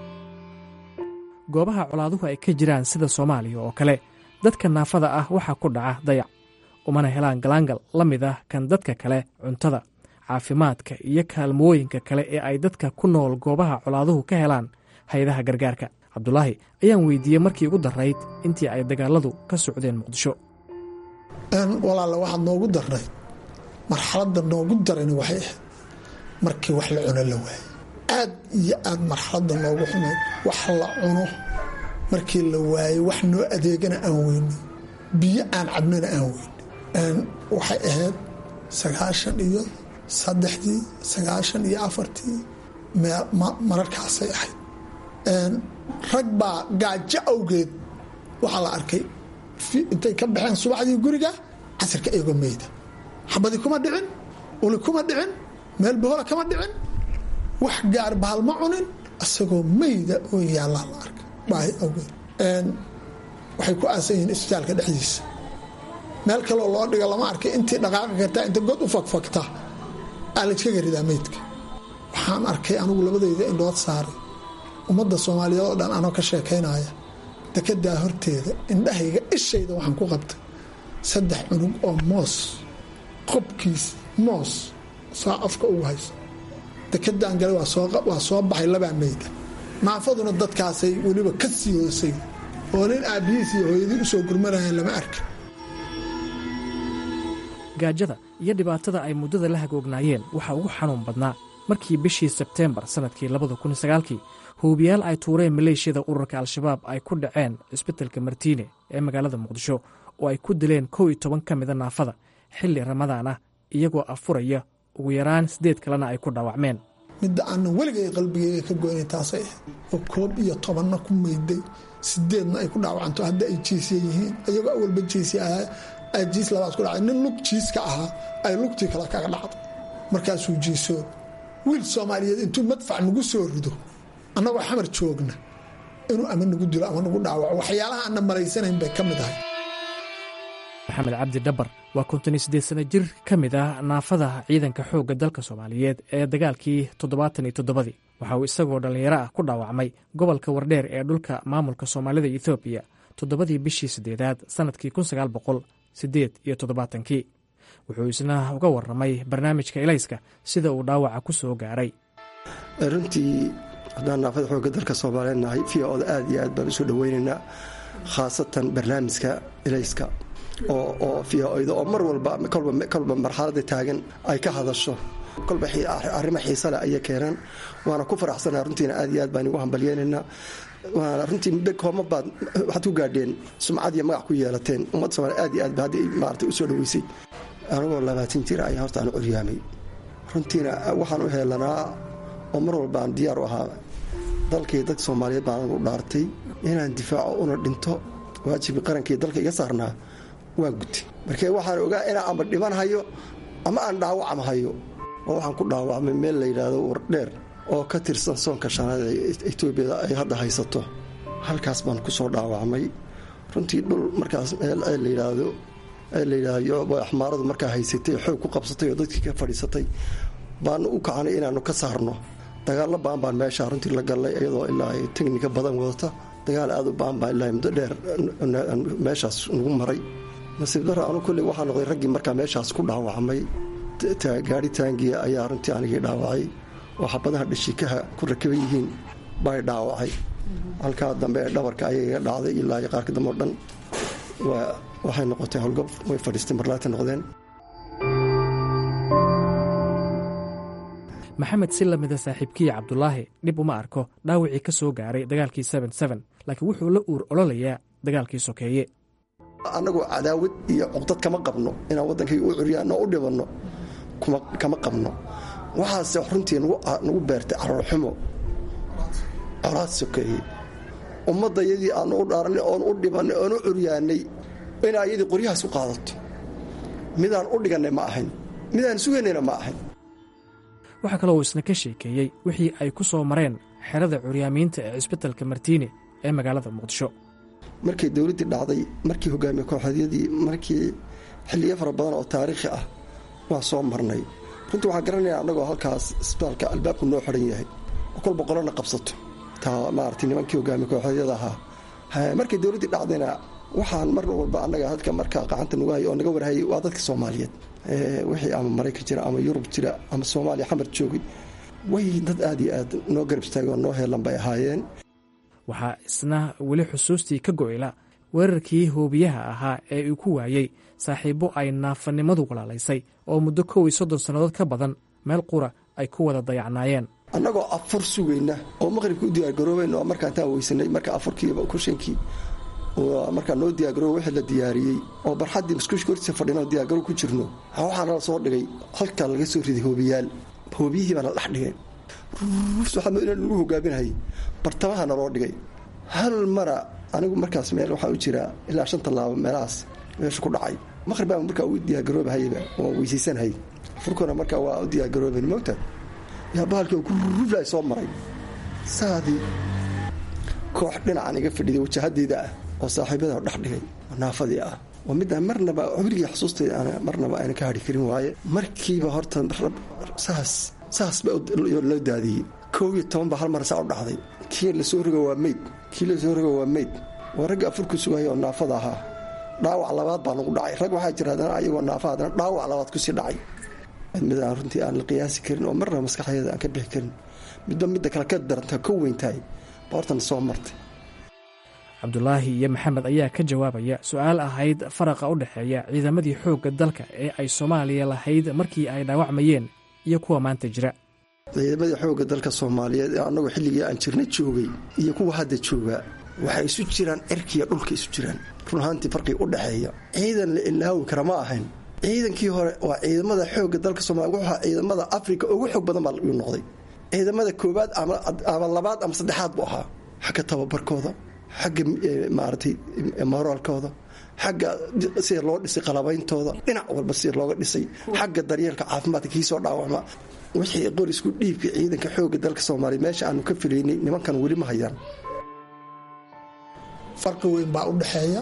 S7: goobaha colaaduhu ay ka jiraan sida soomaaliya oo kale dadka naafada ah waxaa ku dhaca dayac umana helaan galaangal la mid ah kan dadka kale cuntada caafimaadka iyo kaalmooyinka kale ee ay dadka ku nool goobaha colaaduhu ka helaan hay-adaha gargaarka cabdulaahi ayaan weydiiyey markii ugu darayd intii ay dagaaladu ka socdeen muqdisho
S8: walaale waxaad noogu darnayd marxaladda noogu darani waxay ahayd markii wax la cuno la waayey aad iyo aad marxaladda noogu xumayd wax la cuno markii la waayey wax noo adeegana aan weyno biyo aan cabnana aan weyno waxay ahayd sagaashan iyo saddexdii sagaashan iyo afartii mararkaasay ahayd rag baa gaajo awgeed waxaa la arkay intay ka baxeen subaxdii guriga casirka iyagoo meyda xabadi kuma dhicin uli kuma dhicin meel bahola kama dhicin wax gaar bahal ma cunin isagoo meyda oo yaallaa la arkay baahi awgeed waxay ku aasan yihiin isbitaalka dhexdiisa meel kaleo loo dhiga lama arkay intii dhaqaaqi kartaa inta god u fagfagta aa layskaga ridaa meydka waxaan arkay anigu labadayda indhood saaray ummadda soomaaliyeed oo dhan anoo ka sheekaynaya dekedaa horteeda indhahayga ishayda waxaan ku qabtay saddex cunug oo moos qobkiis moos saa afka ugu hayso dekedaan gale waa soo baxay labaa meyda naafaduna dadkaasay weliba ka sii hoosay oo nin aabbihiis iyo hooyadii usoo gurmanayaan lama arka
S7: gaajada iyo dhibaatada ay muddada la hagoognaayeen waxaa ugu xanuun badnaa markii bishii sebteembar sannadkii labada kun sagaalkii huubiyaal ay tuureen maleeshiyada ururka al-shabaab ay ku dhaceen cisbitalka martiine ee magaalada muqdisho oo ay ku dileen kow iyo toban ka mida naafada xilli ramadaan ah iyagoo afuraya ugu yaraan siddeed kalena ay ku dhaawacmeen
S8: midda aanan weligay qalbigeyga ka goynay taasay ahayd oo koob iyo tobanna ku mayday sideedna ay ku dhaawacanto hadda ay jiisya yihiin iyagoo awalba jiisya ahaa jiis labaad ku dhacay nin lug jiiska ahaa ay lugtii kale kaga dhacday markaasuu jiisoo wiil soomaaliyeed intuu madfac nagu soo rido annagoo xamar joogna inuu ama nagu dilo ama nagu dhaawaco waxyaalaha aanna malaysanayn bay ka mid ahay
S7: maxamed cabdi dhabar waa konton iyo siddeed sano jir ka mid ah naafada ciidanka xoogga dalka soomaaliyeed ee dagaalkii toddobaatan iyo toddobadii waxa uu isagoo dhallinyaro ah ku dhaawacmay gobolka wardheer ee dhulka maamulka soomaalida ethoobiya toddobadii bishii siddeedaad sannadkii kun sagaal boqol siddeed iyo toddobaatankii wuxuu isna uga warramay barnaamijka elayska sida uu dhaawaca ku soo gaaray
S9: runtii haddaan naafada xoogga dalka soomaaliyeed nahay v oda aad iyo aad baan usoo dhoweynaynaa khaasatan barnaamijka elayska oo v-oda oo mar walba kolba marxalada taagan ay ka hadasho kolba arrimo xiisa leh ayay keenaan waana ku faraxsanaa runtiina aad iyo aad baan igu hambalyeynaynaa waana runtii muddo kooma baad waxaad ku gaadheen sumcad iyo magac ku yeelateen ummadda somaaliya aad iyo aad ba hadda maarata u soo dhoweysay anigoo labaatan jir ayaa horta aan curyaamay runtiina waxaan u heelanaa oo mar walba aan diyaar u ahaa dalkii dadka soomaaliyeed baan u dhaartay inaan difaaco una dhinto waajibkii qarankii dalka iga saarnaa waa gutay markee waxaan ogaa inaan amba dhiman hayo ama aan dhaawacam hayo oo waxaan ku dhaawacmay meel la yidhaahdo wardheer oo ka tirsan soonka shanaad ee etoobiyada ay hadda haysato halkaas baan ku soo dhaawacmay runtii dhul markaas meel ee la yidhaahdo ee la yidhaahdo axmaaradu markaa haysatay xoog ku qabsatay oo dadkii ka fadhiisatay baanu u kacanay inaanu ka saarno dagaallo baan baan meesha runtii la gallay iyadoo ilaa ay teknika badan wadata dagaal aad u baan baan ilaa muddo dheer meeshaas nagu maray nasiib daro anu kolley waxaa noqday raggii markaa meeshaas ku dhaawacmay gaari taangiya ayaa runtii anigii dhaawacay oo xabadaha dhashikaha ku rakaban yihiin bay dhaawacay halkaa dambe ee dhabarka ayay iga dhacday ilaa iyo qaarka dambe o dhan waxay noqotay howlgab way fadhiistay marlaata noqdeen
S7: maxamed si lamida saaxiibkiya cabdulaahi dhib uma arko dhaawacii ka soo gaaray dagaalkii laakiin wuxuu la uur ololayaa dagaalkii sokeeye
S9: annagoo cadaawad iyo cuqdad kama qabno inaan waddankayga u curyaano u dhibanno kama qabno waxaase runtii nagu beertay caroorxumo colaad sokeeye ummadda yadii aanu u dhaaranay oon u dhibannay oon u curyaanay inaa iyadii qoryahaas u qaadato midaan u dhigannay ma ahayn midaan sugaynayna ma ahayn
S7: waxaa kaloo uu isna ka sheekeeyey wixii ay ku soo mareen xerada curyaamiinta ee cisbitalka martiine ee magaalada muqdisho
S9: markay dowladdii dhacday markii hogaamiye kooxeedyadii markii xilliyo fara badan oo taariikhi ah waa soo marnay runtii waxaan garanaya annagoo halkaas isbitaalka albaabku noo xidhan yahay oo kolba qolona qabsato taa maarata nimankii hogaamiye kooxeedyada ahaa markay dowladdii dhacdayna waxaan mar walba annaga dadka markaa qacanta nagu hay oo naga warhayay waa dadka soomaaliyeed wixii ama maraykan jira ama yurub jira ama soomaaliya xamar joogay way dad aad iyo aad noo garab istaagay oo noo heelan bay ahaayeen
S7: waxaa isna weli xusuustii ka go'yla weerarkii hoobiyaha ahaa ee uu ku waayey saaxiibbo ay naafanimadu walaalaysay oo muddo kow iyo soddon sannadood ka badan meel qura ay ku wada dayacnaayeen
S9: annagoo afur sugayna oo maqribka u diyaargaroobayna oo markaan taa weysanay marka afurkiiba kushankii markaa noo diyaargarooba wixii la diyaariyey oo barxaddii muskuushka hortiisa fadhina oo diyaargaro ku jirno waxaana la soo dhigay halkaa laga soo riday hoobiyaal hoobiyihii baana dhex dhigay waxaa lagu hogaaminayay bartamaha naloo dhigay hal mara anigu markaas meel waxaa u jira ilaa shan tallaabo meelahaas meesha ku dhacay maqrib baa markaa u diyaargaroobahayba oo weysaysanhay furkuna markaa waa u diyaargarooben moogta yaa bahalkii gurufla soo maray saadii koox dhinacan iga fadhiday wajahadeeda ah oo saaxiibada dhex dhigay oo naafadii ah oo midaan marnaba weligii xusuustayda aan marnaba ayna ka hadhi karin waaye markiiba horta saas saas ba loo daadiyey kow iyo toban baa hal mar saa u dhacday kii lasoo rogo waa meyd kii lasoo rogo waa meyd waa ragga afurku sugaya oo naafada ahaa dhaawac labaad baa nagu dhacay rag waxaa jira haddana ayagoo naafa haddana dhaawac labaad kusii dhacay mid aan runtii aan la qiyaasi karin oo marnaba maskaxdeeda aan ka bixi karin midba midda kale ka daranta ka weyntahay baa hortana soo martay
S7: cabdulaahi iyo maxamed ayaa ka jawaabaya su-aal ahayd faraqa u dhexeeya ciidamadii xoogga dalka ee ay soomaaliya lahayd markii ay dhaawacmayeen iyo kuwa maanta jira
S9: ciidamadii xoogga dalka soomaaliyeed ee annagu xilligii aan jirna joogay iyo kuwa hadda joogaa waxay isu jiraan cirkiiyo dhulka isu jiraan run ahaantii farqiga u dhexeeya ciidan la ilaawi kara ma ahayn ciidankii hore waa ciidamada xoogga dalka soomaliya wuxuu ahaa ciidamada afrika ugu xoog badan baa uu noqday ciidamada koowaad ama labaad ama saddexaad buu ahaa xagga tababarkooda xagga maaragtay moraalkooda xagga sida loo dhisay qalabeyntooda dhinac walba sida looga dhisay xagga daryeelka caafimaadka kii soo dhaawacma wixii qorisku dhiibka ciidanka xooga dalka soomaaliya meesha aanu ka filaynay nimankan weli ma hayaan
S8: farqi weyn baa u dhexeeya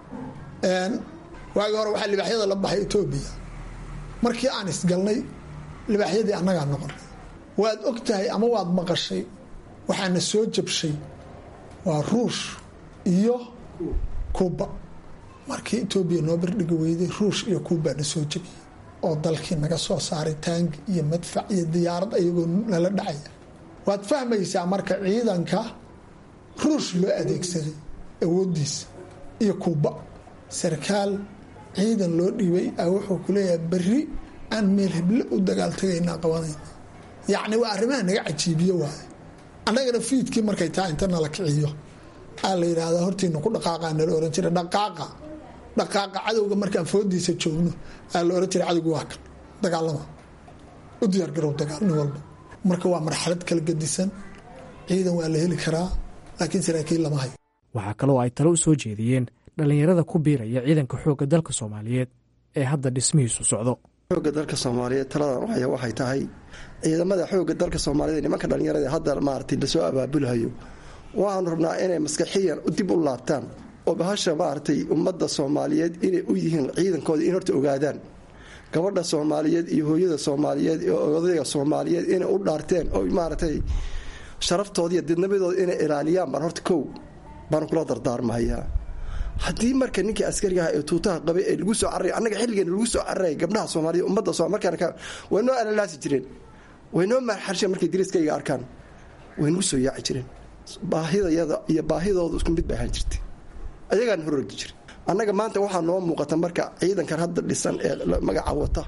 S8: waagii hore waxaa libaaxyada la baxay etoobiya markii aan isgalnay libaaxyadii annagaa noqonay waad og tahay ama waad maqashay waxaana soo jabshay waa ruush iyo kuuba markii etoobiya noo bardhigi weyday ruush iyo kuubaa na soo jabiyey oo dalkii naga soo saaray taangi iyo madfac iyo diyaarad ayagoo nala dhacaya waad fahmaysaa marka ciidanka ruush loo adeegsaday awoodiisa iyo kuuba sarkaal ciidan loo dhiibay a wuxuu ku leeyahay berri aan meel heble u dagaaltagaynaa qabanayna yacni waa arrimaha naga cajiibiyo waaye annagana fiidkii markay taa inta nala kiciyo aa la yidhaahdaa hortiina ku dhaqaaqa nala ohan jira dhaqaaqa dhaqaaqa cadowga markaan foodiisa joogno aa la ohan jira cadowga waa kan dagaalama u diyaargarow dagaal nin walba marka waa marxalad kala gedisan ciidan waa la heli karaa laakiin saraakiil lama hayo
S7: waxaa kaloo ay talo u soo jeediyeen dhallinyarada ku biiraya ciidanka xoogga dalka soomaaliyeed ee hadda dhismihiisu socdo
S9: xooga dalka soomaaliyeed taladan haya waxay tahay ciidamada xooga dalka soomaaliyeed nimanka dhallinyarada hadda maaragtay lasoo abaabulhayo waxaanu rabnaa inay maskaxiyan dib u laabtaan oo bahasha maaragtay ummadda soomaaliyeed inay u yihiin ciidankooda in horta ogaadaan gabadha soomaaliyeed iyo hooyada soomaaliyeed iyo odayga soomaaliyeed inay u dhaarteen oo maaragtay sharaftooda iyo didnabadooda inay ilaaliyaan baan horta kow baan kula dardaarmahayaa haddii marka ninkii askarigaha ee tuutaha qabay ee lagu soo cararay annaga xilligan lagu soo cararaya gabdhaha soomaaliya ummadda so markaan way noo alalaasi jireen way noo maarxarsheen markay dariiskayga arkaan way nagu soo yaaci jireen baahidayada iyo baahidooda isku mid bay ahaan jirtay ayagaan hororgi jira annaga maanta waxaa noo muuqata marka ciidankan hadda dhisan ee magaca wata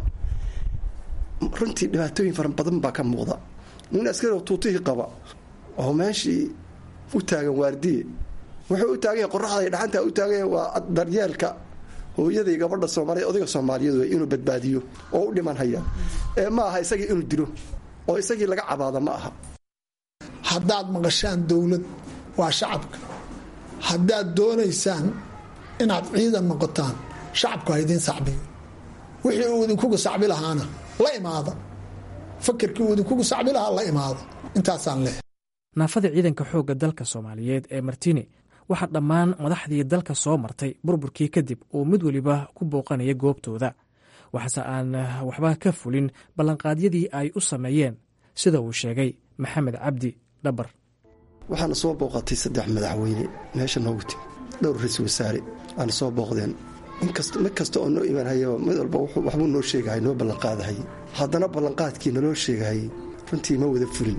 S9: runtii dhibaatooyin fara badan baa ka muuqda nin askariga tuutihii qaba oo meeshii u taagan waardiye wuxuu u taaganya qoraxda dhacanta u taaganya waa daryeelka hooyaday gabadha soomaaliyeed odayga soomaaliyeed wey inuu badbaadiyo oo u dhiman haya ee ma aha isagii inuu dilo oo isagii laga cabaada ma aha
S8: haddaad maqashaan dowlad waa shacabka haddaad doonaysaan inaad ciidan noqotaan shacabku ha idiin sacbiyo wixii uu idinkugu sacbi lahaana la imaada fakerkii uu idinkugu sacbi lahaa la imaada intaasaan leh
S7: naafada ciidanka xoogga dalka soomaaliyeed ee martini waxaa dhammaan madaxdii dalka soo martay burburkii kadib uu mid weliba ku booqanaya goobtooda waxaase aan waxba ka fulin ballanqaadyadii ay u sameeyeen sida uu sheegay maxamed cabdi dhabar
S9: waxaana soo booqatay saddex madaxweyne meesha noogu timi dhowr ra-iisul wasaare aana soo booqdeen mid kasta oo noo imaanhayaba mid walba waxbuu noo sheegahay noo ballanqaadahayay haddana ballanqaadkii naloo sheegahayay runtii ma wada fulin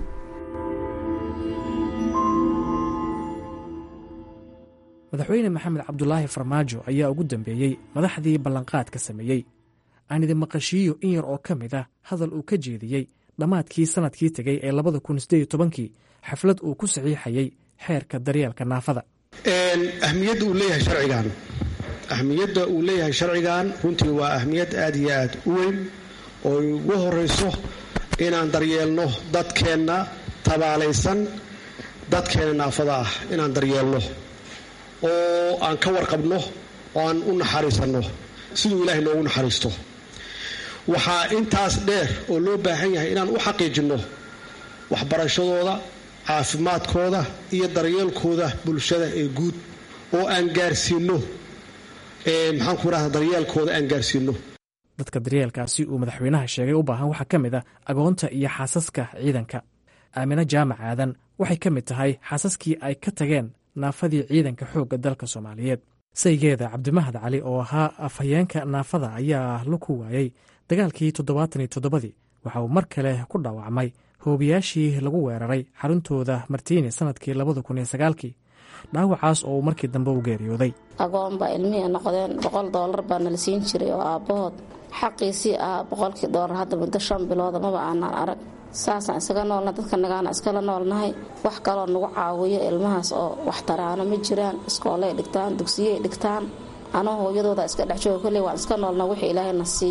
S7: madaxweyne maxamed cabdulaahi farmaajo ayaa ugu dambeeyey madaxdii ballanqaadka sameeyey aan idin maqashiiyo in yar oo ka mid ah hadal uu ka jeediyey dhammaadkii sannadkii tegey ee labada kun sideed tobankii xaflad uu ku saxiixayey xeerka daryeelka naafada
S10: ahmiyadda uu leeyahay sharcigan ahmiyadda uu leeyahay sharcigan runtii waa ahmiyad aad iyo aad u weyn oo ugu horayso inaan daryeelno dadkeenna tabaalaysan dadkeenna naafada ah inaan daryeelno oo aan ka warqabno oo aan u naxariisanno siduu ilaahay noogu naxariisto waxaa intaas dheer oo loo baahan yahay inaan u xaqiijinno waxbarashadooda caafimaadkooda iyo daryeelkooda bulshada ee guud oo aan gaarsiinno maxaanku idhahda daryeelkooda aan gaarsiinno
S7: dadka daryeelkaasi uu madaxweynaha sheegay u baahan waxaa ka mid ah agoonta iyo xaasaska ciidanka aamine jaamac aadan waxay ka mid tahay xaasaskii ay ka tageen naafadii ciidanka xoogga dalka soomaaliyeed saygeeda cabdimahad cali oo ahaa afhayeenka naafada ayaa la ku waayey dagaalkii toddobaatan iyo toddobadii waxa uu mar kale ku dhaawacmay hoobiyaashii lagu weeraray xaruntooda martiini sanadkii labada kun iyo sagaalkii dhaawacaas oo uu markii dambe u geeriyooday
S11: agoon baa ilmihii noqdeen boqol doolar baa nala siin jiray oo aabbahood xaqiisii ah boqolkii doolar hadda muddo shan bilooda maba aanaan arag saasaan isaga noolna dadka nagaana iskala noolnahay wax kaloo nagu caawiyo ilmahaas oo waxtaraano ma jiraan iskoolay dhigtaan dugsiyey dhigtaan anoo hooyadooda iska dhexjooga kolley waan iska noolna wixii ilaahayna siiyo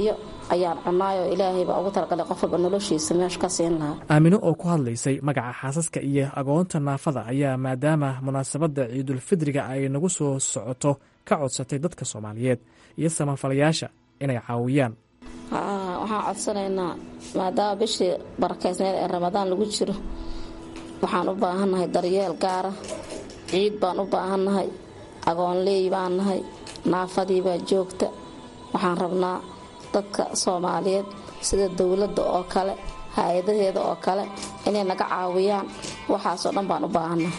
S11: ayaan cunaayoo ilaahay baa ugu talagalay qof walba noloshiisa meesha ka siin lahaa
S7: aamino oo ku hadlaysay magaca xaasaska iyo agoonta naafada ayaa maadaama munaasabadda ciidulfidriga ay nagu soo socoto ka codsatay dadka soomaaliyeed iyo samafalayaasha inay caawiyaan
S11: waxaan codsanaynaa maadaama bishii barakeysneed ee ramadaan lagu jiro waxaan u baahannahay daryeel gaara ciid baan u baahannahay agoonleey baan nahay naafadii baa joogta waxaan rabnaa dadka soomaaliyeed sida dowladda oo kale hay-adaheeda oo kale inay naga caawiyaan waxaasoo dhan baan u baahannahay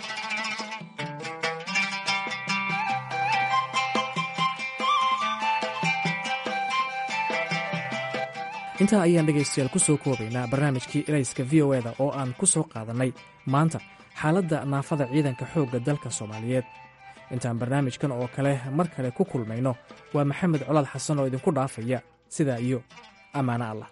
S7: intaa ayaan dhegaystayaal ku soo koobaynaa barnaamijkii elayska v o eda oo aan ku soo qaadannay maanta xaaladda naafada ciidanka xoogga dalka soomaaliyeed intaan barnaamijkan oo kale mar kale ku kulmayno waa maxamed colaad xasan oo idinku dhaafaya sidaa iyo ammaano allah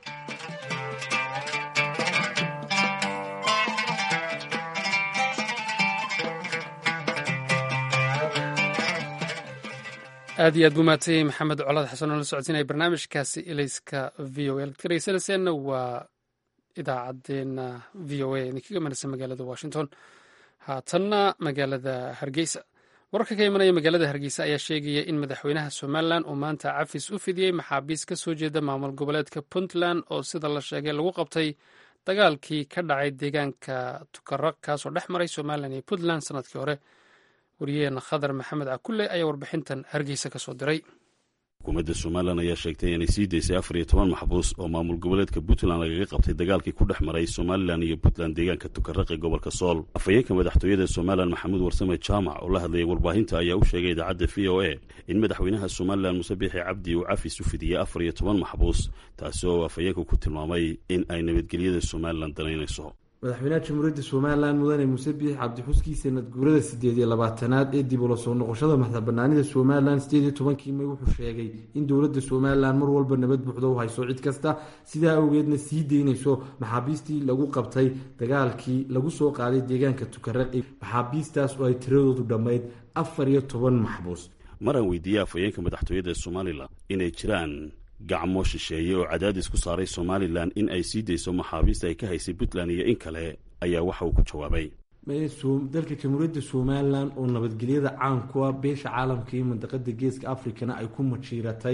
S1: aad iyo aad buu mahadsanyay maxamed colaad xasan oo la socodsiinaya barnaamijkaasi elayska v o a ad ka dhegeysanayseena waa idaacaddeenna v o a idinkaga manaysa magaalada washington haatanna magaalada hargeysa wararka ka imanaya magaalada hargeysa ayaa sheegaya in madaxweynaha somalilan uu maanta cafis u fidiyey maxaabiis ka soo jeeda maamul goboleedka puntland oo sida la sheegay lagu qabtay dagaalkii ka dhacay deegaanka tukaraq kaasoo dhex maray somalilan iyo puntland sanadkii hore wariyaheena khadar maxamed cakulle ayaa warbixintan hargeysa ka soo diray
S12: xukuumadda somalilan ayaa sheegtay inay sii daysay afar iyo toban maxbuus oo maamul goboleedka puntland lagaga qabtay dagaalkii ku dhex maray somalilan iyo puntland deegaanka tukaraq ee gobolka sool afhayeenka madaxtooyada somalilan maxamuud warsame jaamac oo la hadlayay warbaahinta ayaa u sheegay idaacadda v o a in madaxweynaha somalilan muse biixi cabdi uu cafis u fidiyey afar iyo toban maxbuus taasi oo afhayeenka ku tilmaamay in ay nabadgelyada somalilan danaynayso
S13: madaxweynaha jamhuuriyadda somalilan mudane muuse biix cabdixuskii sanad guurada sideed iyo labaatanaad ee dib ula soo noqoshada madaxbanaanida somalilan sideed iyo tobankii may wuxuu sheegay in dowladda somalilan mar walba nabad buuxda u hayso cid kasta sidaa awgeedna sii deynayso maxaabiistii lagu qabtay dagaalkii lagu soo qaaday deegaanka tukaraqi maxaabiistaas oo ay tiradoodu dhammayd afar iyo toban maxbuus
S12: mar aan weydiiyey afhayeenka madaxtooyada somalilan inay jiraan gacmo shisheeye oo cadaadis ku saaray somalilan in ay sii dayso maxaabiista ay ka haysay puntland iyo in kale ayaa waxa uu ku jawaabay
S13: dalka jamhuuriyadda somalilan oo nabadgelyada caan ku ah beesha caalamka iyo mandaqada geeska africana ay ku majiiratay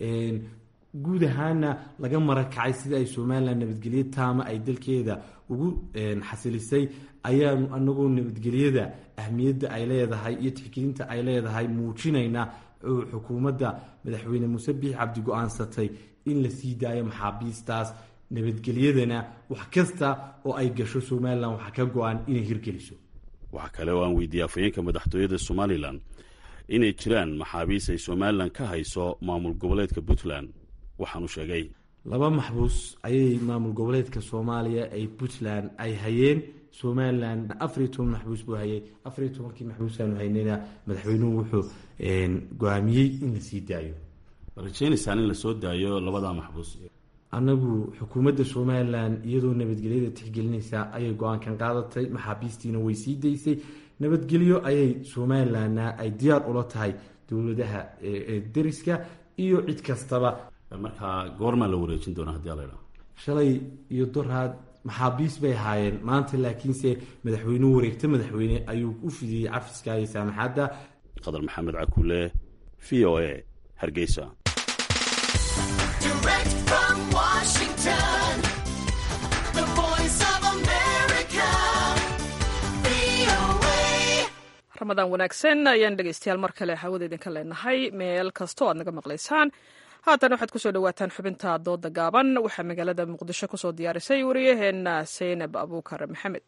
S13: guud ahaana laga marakacay sida ay somalilan nabadgelyo taama ay dalkeeda ugu xasilisay ayaanu anagoo nabadgelyada ahmiyadda ay leedahay iyo tixgelinta ay leedahay muujinayna oo xukuumadda madaxweyne muuse biix cabdi go-aansatay in la sii daayo maxaabiistaas nabadgelyadana wax kasta oo ay gasho somalilan waxaa ka go-an inay hirgeliso
S12: waxaa kale oo aan weydiiyey afhayeenka madaxtooyada somalilan inay jiraan maxaabiis ay somalilan ka hayso maamul goboleedka puntland waxaanu sheegay
S13: laba maxbuus ayay maamul goboleedka soomaaliya ay puntland ay hayeen somalilan afariyo toban maxbuus buu hayay afariyo tobankii maxbuusaanu haynayna madaxweynuhu wuxuu go-aamiyey in la sii daayo
S12: rajeynaysaan in lasoo daayo labadaa maxbuus
S13: annagu xukuumadda somalilan iyadoo nabadgelyada tixgelinaysa ayay go-aankan qaadatay maxaabiistiina way sii daysay nabadgelyo ayay somalilanna ay diyaar ula tahay dowladaha deriska iyo cid kastaba
S12: markaa goormaa la wareejin doona hadii ala
S13: shalay iyo doraad maxaabiis bay ahaayeen maanta laakiinse madaxweynuhu wareegta madaxweyne ayuu u fidiyey cafiska iyo saamaxadda
S12: qadar maxamed cakule v o a hargeysa
S2: ramadaan wanaagsan ayaan dhegeystayaal mar kale hawada idinka leenahay meel kastoo aad naga maqlaysaan haatan waxaad kusoo dhawaataan xubinta dooda gaaban waxaa magaalada muqdisho kusoo diyaarisay wariyaheenna seynab abuukar maxamed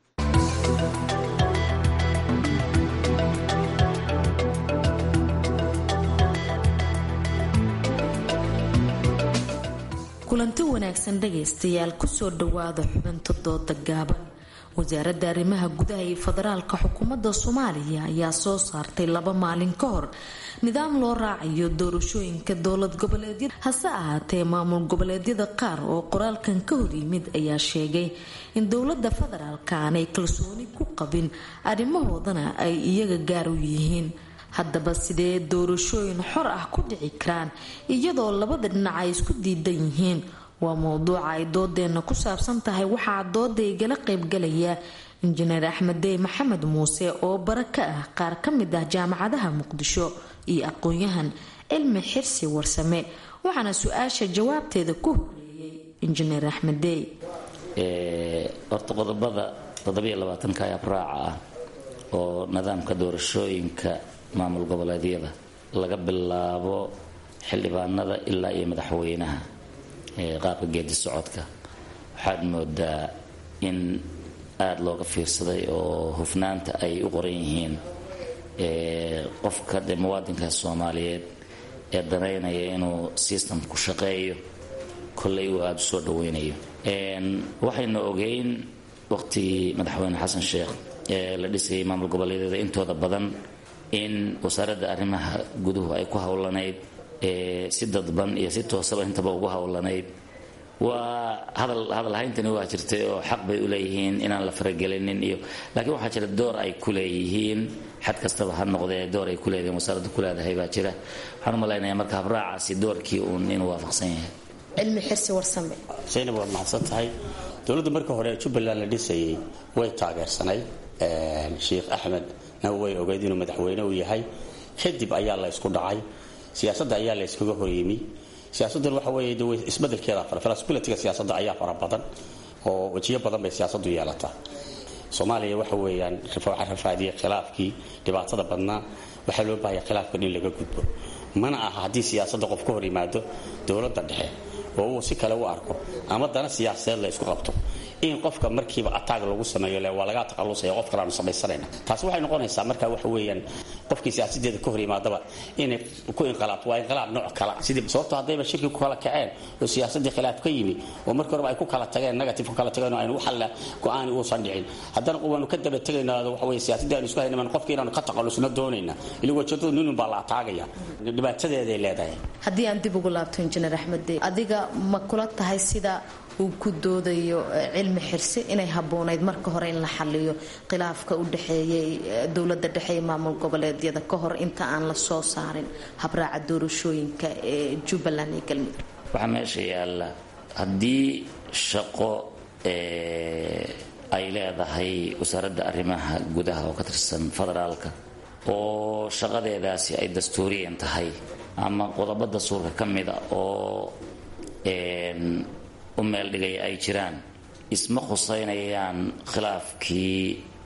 S14: kulanti wanaagsan dhagaystayaal kusoo dhawaada xubinta dooda gaaban wasaaradda arrimaha gudaha iyo federaalka xukuumadda soomaaliya ayaa soo saartay laba maalin ka hor nidaam loo raacayo doorashooyinka dowlad goboleedyada hase ahaatee maamul goboleedyada qaar oo qoraalkan ka hor yimid ayaa sheegay in dowladda federaalka aanay kalsooni ku qabin arrimahoodana ay iyaga gaar u yihiin haddaba sidee doorashooyin xor ah ku dhici karaan iyadoo labada dhinac ay isku diidan yihiin waa mowduuca ay doodeena ku saabsan tahay waxaa dooda igala qaybgalaya injineer axmed dey maxamed muuse oo bara ka ah qaar ka mid ah jaamacadaha muqdisho iyo aqoon-yahan cilmi xirsi warsame waxaana su-aasha jawaabteeda ku horeeyay injineer axmed dey
S15: horta qodobada toddobiyo labaatanka ee abraaca ah oo nidaamka doorashooyinka maamul goboleedyada laga bilaabo xildhibaanada ilaa iyo madaxweynaha qaabka geedi socodka waxaad moodaa in aada looga fiirsaday oo hufnaanta ay u qoran yihiin qofka dee muwaadinka soomaaliyeed ee danaynaya inuu systemku shaqeeyo kolley uu aada u soo dhaweynayo waxaynu ogeyn waqtigii madaxweyne xasan sheekh ee la dhisayay maamul goboleedyada intooda badan in wasaaradda arrimaha guduhu ay ku howlanayd si dadban iyo si toosaba intaba ugu howlanayd waa hadal hadal hayntani waa jirtay oo xaq bay u leeyihiin inaan la faragelinin iyo laakiin waxaa jira door ay ku leeyihiin xad kastaba ha noqdee door ay ku leeyihiin wasaaradda ku leedahay baa jira waxaan u malaynayaa marka habraacaasi doorkii uun inuu waafaqsan yahay
S14: cilmi xirsi warsame
S16: zaynab waad mahadsan tahay dowladda marka hore jubbaland la dhisayay way taageersanay sheikh axmedna way ogeyd inuu madaxweyne u yahay kadib ayaa la ysku dhacay siyaasadda ayaa la yskaga horyimi siyaasaddan waxa weeye de isbedelkeeda fara flexibilityga siyaasadda ayaa fara badan oo wejiyo badan bay siyaasaddu yeelataa soomaaliya waxa weeyaan waxa rafaadiyay khilaafkii dhibaatada badnaa waxaa loo baahaya khilaafkan in laga gudbo mana aha haddii siyaasadda qof ka hor yimaado dowladda dhexe oo uu si kale u arko ama dana siyaasadeed la isku qabto in qofka markiiba ataag lagu sameeyo le waa lagaa taqalusaya qof kale aanu samaysanayna taasi waxay noqonaysaa marka waxa weeyaan qofkii siyaasadeeda ka hor yimaadaba inay ku inqilaabto waa inqilaab nooc kala sidii sababto haddayba shirki ku kala kaceen oo siyaasadii khilaaf ka yimi oo markii horeba ay ku kala tageen negative ku kala tageen oo aynu waxalla go-aani uusan dhicin haddana waanu ka daba tegaynaa waxa weeye siyaasadii aynu isku haynaman qofkii inaanu ka taqalusno doonayna ili wajadadu ninun baa la ataagaya dhibaatadeeday leedahay
S14: haddii aan dib ugu laabto injineer axmed dey adiga ma kula tahay sida uu ku doodayo cilmi xirsi inay habboonayd marka hore in la xaliyo khilaafka u dhexeeyay dowladda dhexe ee maamul goboleedyada ka hor inta aan la soo saarin habraaca doorashooyinka ee jubbaland iyo galmudug
S15: waxaa meesha yaalla haddii shaqo ay leedahay wasaaradda arrimaha gudaha oo ka tirsan federaalka oo shaqadeedaasi ay dastuuriyan tahay ama qodobo dastuurka ka mida oo u meel dhigaya ay jiraan isma khuseynayaan khilaafkii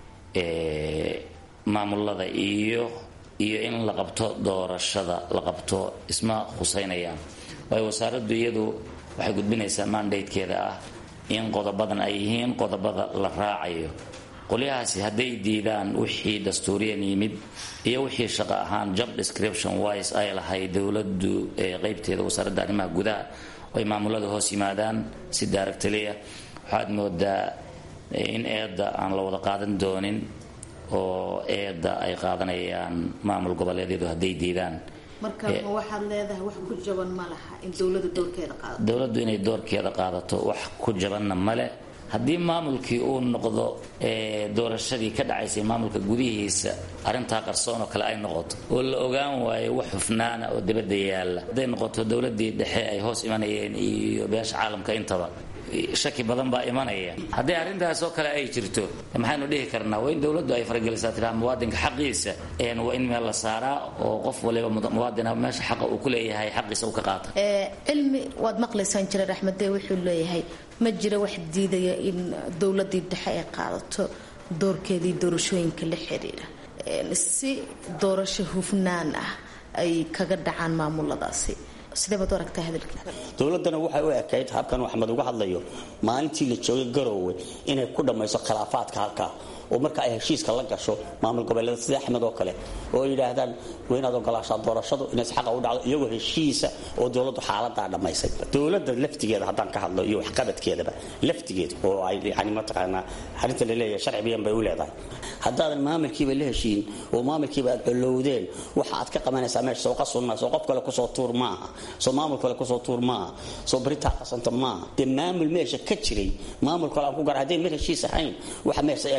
S15: maamulada iyo iyo in la qabto doorashada la qabto isma khuseynayaan waayo wasaaraddu iyadu waxay gudbinaysaa mandatekeeda ah in qodobadan ay yihiin qodobada la raacayo qolyahaasi hadday diidaan wixii dastuuriyan yimid iyo wixii shaqo ahaan job description wise ay lahay dowladdu qeybteeda wasaaradda arrimaha gudaha ay maamulada hoos yimaadaan si daaragtaliya waxaad moodaa in eedda aan la wada qaadan doonin oo eedda ay qaadanayaan maamul goboleedyadu hadday diidaan
S14: marka ma waxaad leedahay wax ku jaban ma laha in dowlada doorkeeda qaadato
S15: dowladdu inay doorkeeda qaadato wax ku jabanna male haddii maamulkii uu noqdo doorashadii ka dhacaysay maamulka gudihiisa arrintaa qarsoon oo kale ay noqoto oo la ogaan waayo wax hufnaana oo dibadda yaalla hadday noqoto dowladii dhexe ay hoos imanayeen iyo beesha caalamka intaba shaki badan baa imanaya haddii arrintaas oo kale ay jirto maxaynu dhihi karnaa waa in dowladdu ay faragelisaa tiraa muwaadinka xaqiisa waa in meel la saaraa oo qof waliba muwaadina meesha xaqa uu ku leeyahay xaqiisa uu ka qaata
S14: cilmi waad maqlaysaa injineer axmedee wuxuu leeyahay ma jira wax diidaya in dowladii dhexe ay qaadato doorkeedii doorashooyinka la xiriira si doorasho hufnaan ah ay kaga dhacaan maamuladaasi sideebaad u aragtaa hadalkiisa
S16: dowladdana waxay u ekayd habkan axmed uga hadlayo maalintii la joogay garoowe inay ku dhammayso khilaafaadka halkaa oo marka ay heshiiska la gasho maamul goboleeda sida axmed oo kale oo ay yidhaahdaan waa inaad ogolaashaa doorashadu inays xaqa u dhacdo iyagoo heshiisa oo dowladdu xaaladaa dhammaysay dowladda laftigeeda haddaan ka hadlo iyo waxqabadkeedaba laftigeeda oo ay yani mataqaanaa arrinta la leeyahay sharci bayan bay u leedahay haddaadan maamulkiiba la heshiin oo maamulkiiba aad colowdeen waxa aad ka qabanaysaa meesha soo qasun maa soo qof kale kusoo tuur maaha soo maamul kale kusoo tuur maaha soo baritaa qasanta maaha dee maamul meesha ka jiray maamul kale aan ku gar haddayn meel heshiis ahayn waxa meesha eegtaaba waxa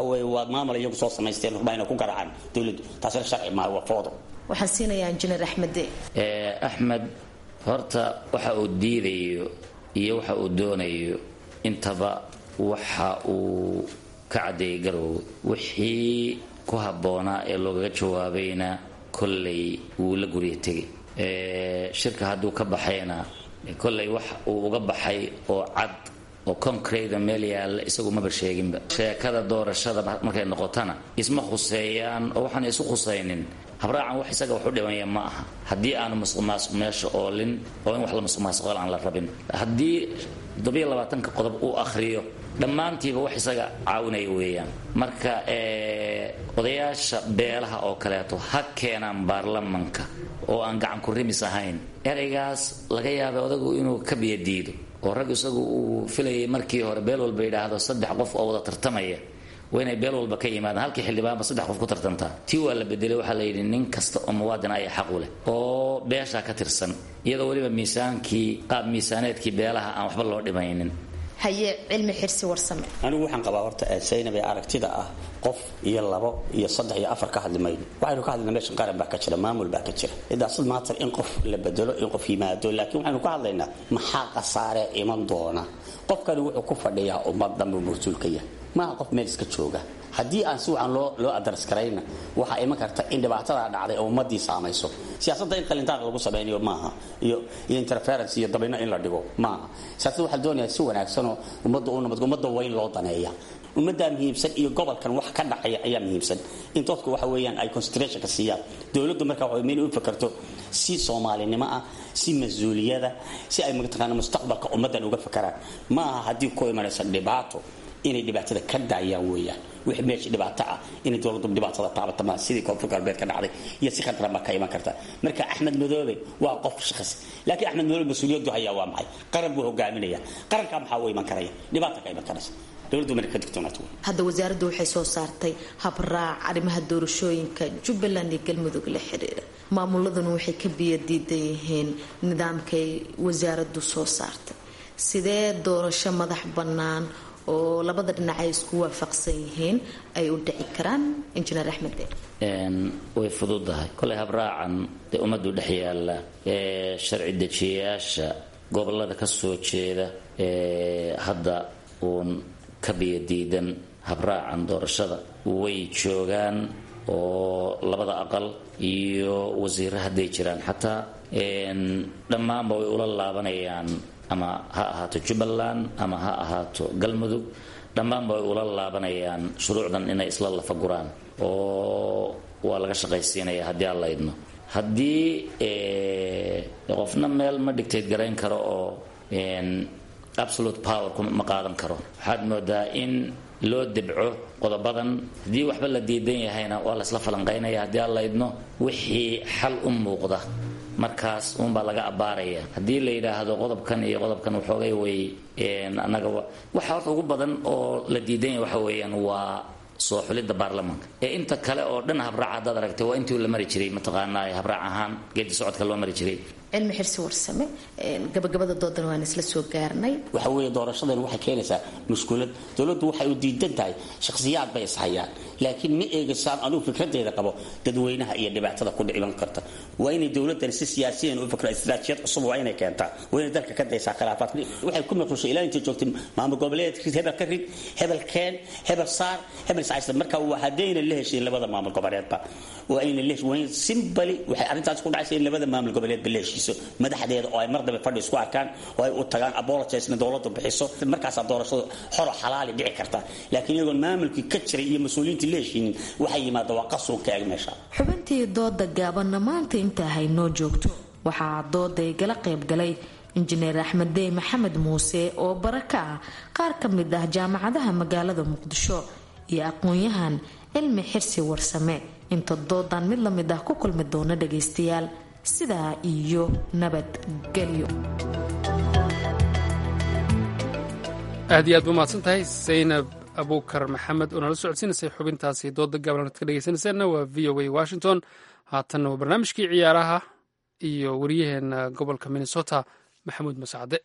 S16: weeye waa maamul iyagu soo samaysteen rubaa inay ku garaacaan dowladdu taasina sharci maaha waa foodo
S14: waxaan siinayaa injineer axmede
S15: axmed horta waxa uu diidayo iyo waxa uu doonayo intaba waxa uu ka caddeeyay garoowe wixii ku habboonaa ee loogaga jawaabayna kollay wuu la gurya tegay shirka hadduu ka baxayna kollay wax uu uga baxay oo cad oo concrete meel yaalla isagu maba sheeginba sheekada doorashada markay noqotana isma khuseeyaan oo waxaan isu khusaynin habraacan wax isaga wax u dhimaya ma aha haddii aanu musuqmaasuq meesha oolin oo in wax la musuqmaasuqal aan la rabin haddii toddobiyo labaatanka qodob uu akhriyo dhammaantiiba wax isaga caawinaya weeyaan marka odayaasha beelaha oo kaleeto ha keenaan baarlamanka oo aan gacan ku rimis ahayn eraygaas laga yaabay odagu inuu ka biyadiido oo rag isagu uu filayay markii hore beel walba yidhaahdo saddex qof oo wada tartamaya waa inay beel walba ka yimaadaan halkii xildhibaanba saddex qof ku tartantaa tii waa la bedelay waxaa la yidhi nin kasta oo muwaadin ayaa xaq u leh oo beeshaa ka tirsan iyadoo weliba miisaankii qaab miisaaneedkii beelaha aan waxba loo dhimaynin
S14: haye cilmi xirsi warsame
S16: anigu waxaan qabaa horta saynab ee aragtida ah qof iyo labo iyo saddex iyo afar ka hadli mayno waxaynu ka hadlaynaa meeshan qaran baa ka jira maamul baa ka jira idaasad maatar in qof la bedelo in qof yimaado laakiin waxaynu ka hadlaynaa maxaa khasaare iman doona qofkani wuxuu ku fadhiyaa ummad dhanbuu mas-uulka yahay maaha qof meel iska jooga haddii aan si wacan loo loo adaras karayna waxaa iman karta in dhibaatadaa dhacday oo ummadii saamayso siyaasadda in qalintaaq lagu samaynayo maaha iyo iyo interference iyo dabino in la dhigo maaha siyaasadda waxaa doonayaa si wanaagsanoo ummadda u nabad ummadda waa in loo daneeya ummaddaa muhiimsan iyo gobolkan wax ka dhacaya ayaa muhiimsan in dadku waxa weeyaan ay concentrationka siiyaan dowladdu marka waxa inay u fakarto si soomaalinimo ah si mas-uuliyada si ay mataqaana mustaqbalka ummaddan uga fakaraan ma aha haddii ku imanaysa dhibaato inay dhibaatada ka daayaan weeyaan wixii meesha dhibaato ah inay dowladdu dhibaatada taabata ma sidii koonfur galbeed ka dhacday iyo si khadran baa ka iman karta marka axmed madoobe waa qof shakhsi laakiin axmed madoobe mas-uuliyaddu hayaa waa maxay qaran buu hogaaminaya qarankaa maxaa u iman karaya dhibaata ka iman karaysa dowladdu marka ka digtoonaato
S14: hadda wasaaraddu waxay soo saartay habraac arrimaha doorashooyinka jubbaland iyo galmudug la xiriira maamuladuna waxay ka biyadiidan yihiin nidaamkay wasaaraddu soo saartay sidee doorasho madax bannaan oo labada dhinac ay isku waafaqsan yihiin ay u dhici karaan injineer axmed
S15: way fududahay kolay habraacan dee ummaddu dhex yaalla ee sharci dejiyayaasha gobolada ka soo jeeda ee hadda uun ka biyadiidan habraacan doorashada way joogaan oo labada aqal iyo wasiiro hadday jiraan xataa dhammaanba way ula laabanayaan ama ha ahaato jubbaland ama ha ahaato galmudug dhammaanba way ula laabanayaan shuruucdan inay isla lafaguraan oo waa laga shaqaysiinaya haddii aan la idmo haddii qofna meel ma dictate garayn karo oo absolute power ma qaadan karo waxaad moodaa in loo debco qodobadan haddii waxba la diidan yahayna waa laysla falanqaynaya haddii aan la idmo wixii xal u muuqda markaas uunbaa laga abbaaraya haddii la yidhaahdo qodobkan iyo qodobkan waxoogay way annaga waxa horta ugu badan oo la diidan yahay waxa weeyaan waa soo xulidda baarlamaanka ee inta kale oo dhan habraac haddaad aragtay waa intii la mari jiray mataqaanaa habraac ahaan geedi socodka loo mari jiray
S14: cilmi xirsi warsame gabagabada doodan waan isla soo gaarnay
S16: waxa weeye doorashadan waxay keenaysaa mushkulad dowladdu waxay u diidan tahay shakhsiyaad bay ishayaan laakiin ma eegaysaan anugu fikradeeda qabo dadweynaha iyo dhibaatada ku dhiman karta waa inay dowladdan si siyaasiyan u fikra istiraatijiyad cusub waa inay keentaa waa inay dalka ka daysaa khilaafaadka waxay ku maqlushay ilaa intay joogtay maamul goboleedka hebel ka rid hebel keen hebel saar hebel saaysta marka waa haddayna la heshiin labada maamul goboleedba waa ayna la heshiin simbali waxay arrintaas ku dhacaysa in labada maamul goboleedba la heshiiso madaxdeeda oo ay mar dambe fadhi isku arkaan oo ay u tagaan apologisna dowladdu bixiso markaasaa doorashadu xoro xalaali dhici karta laakiin iyagoon maamulkii ka jiray iyo mas-uuliyiintii la heshiinin waxay yimaada waa qasuun ka eg meesha
S14: xubintii dooda gaabanna maanta intaa haynoo joogto waxaa dooday gala qaybgalay injineer axmed dey maxamed muuse oo bara ka ah qaar ka mid ah jaamacadaha magaalada muqdisho iyo aqoon-yahan cilmi xirsi warsame inta doodan mid lamid ah ku kulmi doona dhagaystayaal sidaa iyo nabadgelyo
S1: aad iyo aad ba umahadsan tahay saynab abuukar maxamed oo nala socodsiinaysay xubintaasi dooda gaaban ad ka dhegeysanaysaanna waa v o a washington haatanna waa barnaamijkii ciyaaraha iyo waryaheena gobolka minnesota maxamuud masacde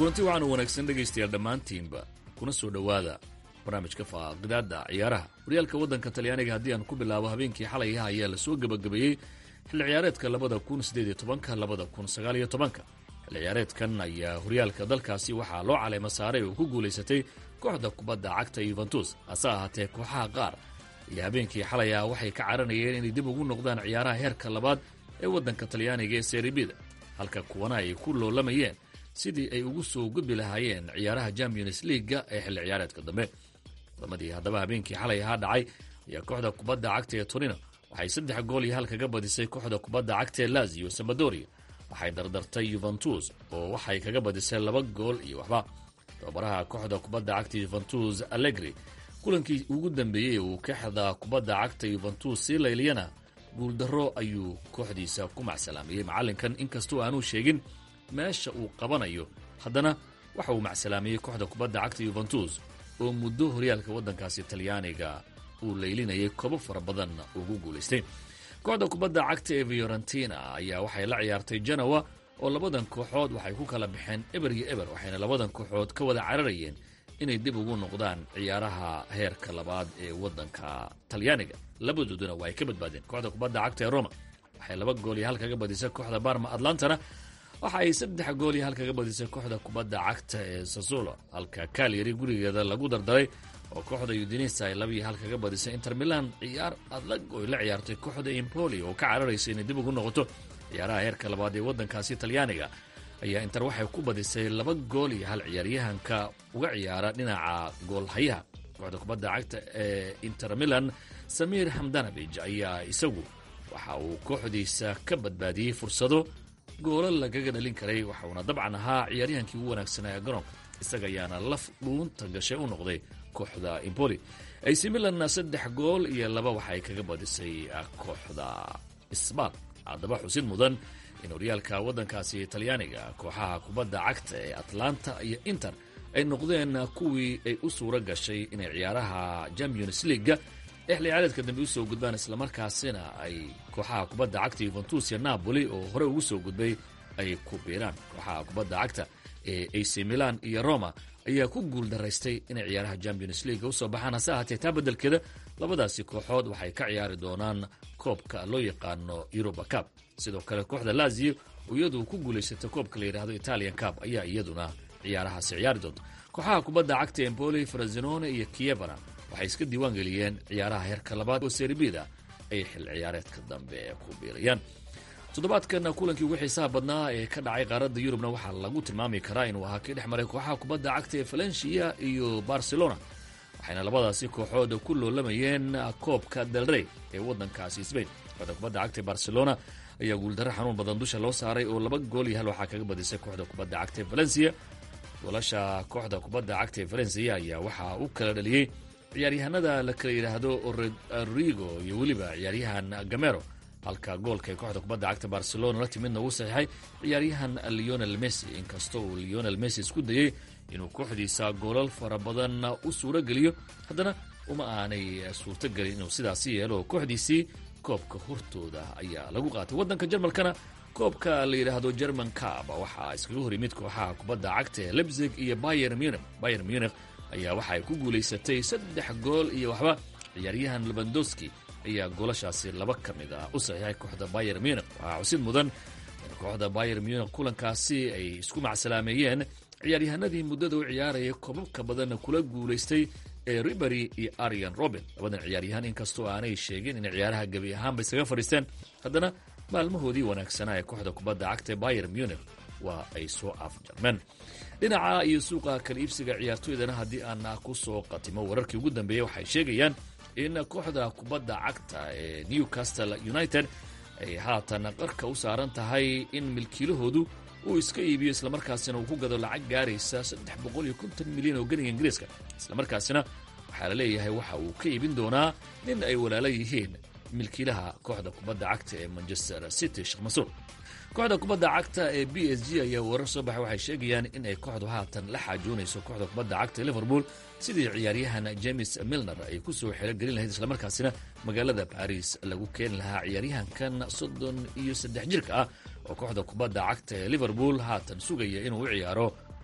S17: kulanti waxaanu wanaagsan dhegaystayaal dhammaantiinba kuna soo dhowaada barnaamijka faaqidaada ciyaaraha horyaalka waddanka talyaaniga haddii aan ku bilaabo habeenkii xalayaha ayaa lasoo gebagabeeyey xilli ciyaareedka labada kun sideed iyo tobanka labada kun sagaal iyo tobanka xilli ciyaareedkan ayaa horyaalka dalkaasi waxaa loo caleema saaray oo ku guulaysatay kooxda kubadda cagta yuventus hase ahaatee kooxaha qaar iyo habeenkii xalaya waxay ka caranayeen inay dib ugu noqdaan ciyaaraha heerka labaad ee waddanka talyaaniga ee seribida halka kuwana ay ku loolamayeen sidii ay ugu soo gudbi lahaayeen ciyaaraha champions leaga ee xilli ciyaareedka dambe wadamadii haddaba habeenkii xalay ahaa dhacay ayaa kooxda kubadda cagta ee torino waxay saddex gool iyo hal kaga badisay kooxda kubadda cagta ee lazio sambadoria waxay dardartay yuventus oo waxay kaga badisay laba gool iyo waxba tababaraha kooxda kubadda cagta yuventus allegri kulankii ugu dambeeyey uu kooxda kubadda cagta yuventus sii layliyana guuldarro ayuu kooxdiisa ku macsalaamiyey macallinkan inkastoo aanuu sheegin meesha uu qabanayo haddana waxa uu macsalaamiyey kooxda kubadda cagta yuventus oo muddo horyaalka waddankaasi talyaaniga uu laylinayay kobo fara badan ugu guulaystay kooxda kubadda cagta ee fiorentina ayaa waxay la ciyaartay janowa oo labadan kooxood waxay ku kala baxeen eber iyo eber waxayna labadan kooxood ka wada cararayeen inay dib ugu noqdaan ciyaaraha heerka labaad ee waddanka talyaaniga labadooduna waa ay ka badbaadeen kooxda kubadda cagta ee roma waxay laba gool iyo hal kaga badisay kooxda barma atlantana waxa ay saddex gool iyo hal kaga badisay kooxda kubadda cagta ee sasolo halka kalyari gurigeeda lagu dardaray oo kooxda udinisa ay laba iyo hal kaga badisay inter milan ciyaar adag oy la ciyaartay kooxda impoli oo ka cararaysa inay dib ugu noqoto ciyaaraha heerka labaad ee waddankaasi talyaaniga ayaa inter waxay ku badisay laba gool iyo hal ciyaaryahanka uga ciyaara dhinaca goolhayaha kooxda kubadda cagta ee inter milan samiir hamdanabij ayaa isagu waxa uu kooxdiisa ka badbaadiyey fursado goolo lagaga dhalin karay waxauna dabcan ahaa ciyaaryahankii ugu wanaagsanaa ee garoonka isaga ayaana laf dhuunta gashay u noqday kooxda impoli ac milan saddex gool iyo laba waxay kaga badisay kooxda sbal haddaba xusid mudan in horyaalka waddankaasi talyaaniga kooxaha kubadda cagta ee atlanta iyo inter ay noqdeen kuwii ay u suura gashay inay ciyaaraha champions leaga ee xilli ciyaareedka dambe usoo gudbaan islamarkaasina ay kooxaha kubadda cagta yuventus iyo napoli oo hore ugu soo gudbay ay ku biiraan kooxaha kubadda cagta ee ac milan iyo roma ayaa ku guul daraystay inay ciyaaraha champions leaga usoo baxaan hase ahaatee taa beddelkeeda labadaasi kooxood waxay ka ciyaari doonaan koobka loo yaqaano yuruba cab sidoo kale kooxda lazio oo iyadu ku guulaysata koobka la yidhaahdo italian cab ayaa iyaduna ciyaarahaasi ciyaari doonta kooxaha kubadda cagta emboli frazinone iyo kievana waxay iska diiwaan geliyeen ciyaaraha heerka labaad oo serbida ay xil ciyaareedka dambe ku biirayaan toddobaadkan kulankii ugu xiisaha badnaa ee ka dhacay qaaradda yurubna waxaa lagu tilmaami karaa inuu ahaa kii dhex maray kooxaha kubadda cagta ee valencia iyo barcelona waxayna labadaasi kooxood ku loolamayeen koobka delrey ee waddankaasi sbain kooxda kubadda cagta ee barcelona ayaa guuldarro xanuun badan dusha loo saaray oo laba gool iyo hal waxaa kaga badisay kooxda kubadda cagta ee valencia goolasha kooxda kubadda cagta ee valencia ayaa waxaa u kala dhaliyey ciyaaryahanada la kala yidhaahdo rodrigo iyo weliba ciyaaryahan gamero halka goolka ee kooxda kubadda cagta barcelona la timidna uu saxiixay ciyaaryahan leonel messi inkastoo uu leonel messi isku dayey inuu kooxdiisa goolal fara badan u suuro geliyo haddana uma aanay suurto gelin inuu sidaasi yeelo oo kooxdiisii koobka hortooda ayaa lagu qaatay waddanka jarmalkana koobka la yidhaahdo german cab waxaa iskaga hor yimid kooxaha kubadda cagta ee lebzig iyo bayer munich bayer munich ayaa waxaay ku guulaysatay saddex gool iyo waxba ciyaaryahan lebandowski ayaa goolashaasi laba ka mid ah u saxiixay kooxda bayer munich waxaa xusid mudan in kooxda bayer munich kulankaasi ay isku macsalaameeyeen ciyaaryahanadii muddada u ciyaaraya koobabka badanna kula guulaystay ee ribery iyo arian robin labadan ciyaaryahan inkastoo aanay sheegin inay ciyaaraha gebi ahaanba isaga fadhiisteen haddana maalmahoodii wanaagsanaa ee kooxda kubadda cagta ee bayer munich waa ay soo afjarmeen dhinaca iyo suuqa kala iibsiga ciyaartoydana haddii aan ku soo qatimo wararkii ugu dambeeyey waxay sheegayaan in kooxda kubadda cagta ee newcastle united ay haatan qarka u saaran tahay in milkiilahoodu uu iska iibiyo islamarkaasina uu ku gado lacag gaaraysa saddex boqol iyo konton milyan oo ganiga ingiriiska islamarkaasina waxaa la leeyahay waxa uu ka iibin doonaa nin ay walaalo yihiin milkiilaha kooxda kubadda cagta ee manchester city sheekh masuur kooxda kubadda cagta ee b s g ayaa warar soo baxay waxay sheegayaan in ay kooxdu haatan la xaajoonayso kooxda kubadda cagta ee liverpool sidii ciyaaryahan james milner ay ku soo xelogelin lahayd islamarkaasina magaalada baris lagu keeni lahaa ciyaaryahankan soddon iyo saddex jirka ah oo kooxda kubadda cagta ee liverpool haatan sugaya inuu u ciyaaro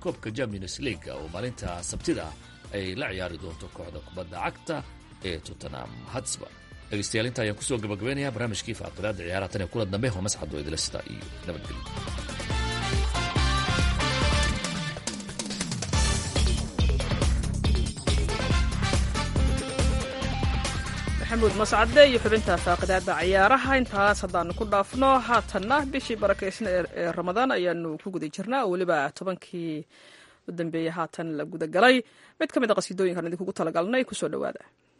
S17: koobka champions leaga oo maalinta sabtida ay la ciyaari doonto kooxda kubadda cagta ee tottenham hatsba dhegeystayaal inta ayaan kusoo gabagabeynaya barnaamijkii faaqidaada ciyaaraha tan ee kula dambe oo masxado idila sida iyo nabadgelyo
S2: maxamuud mascade iyo xubinta faaqidaada ciyaaraha intaas haddaanu ku dhaafno haatanna bishii barakaysna ee ramadaan ayaanu ku guda jirnaa oo weliba tobankii u dambeeyey haatan la guda galay mid ka mid a qasiidooyinkan idinkugu talagalnay kusoo dhowaada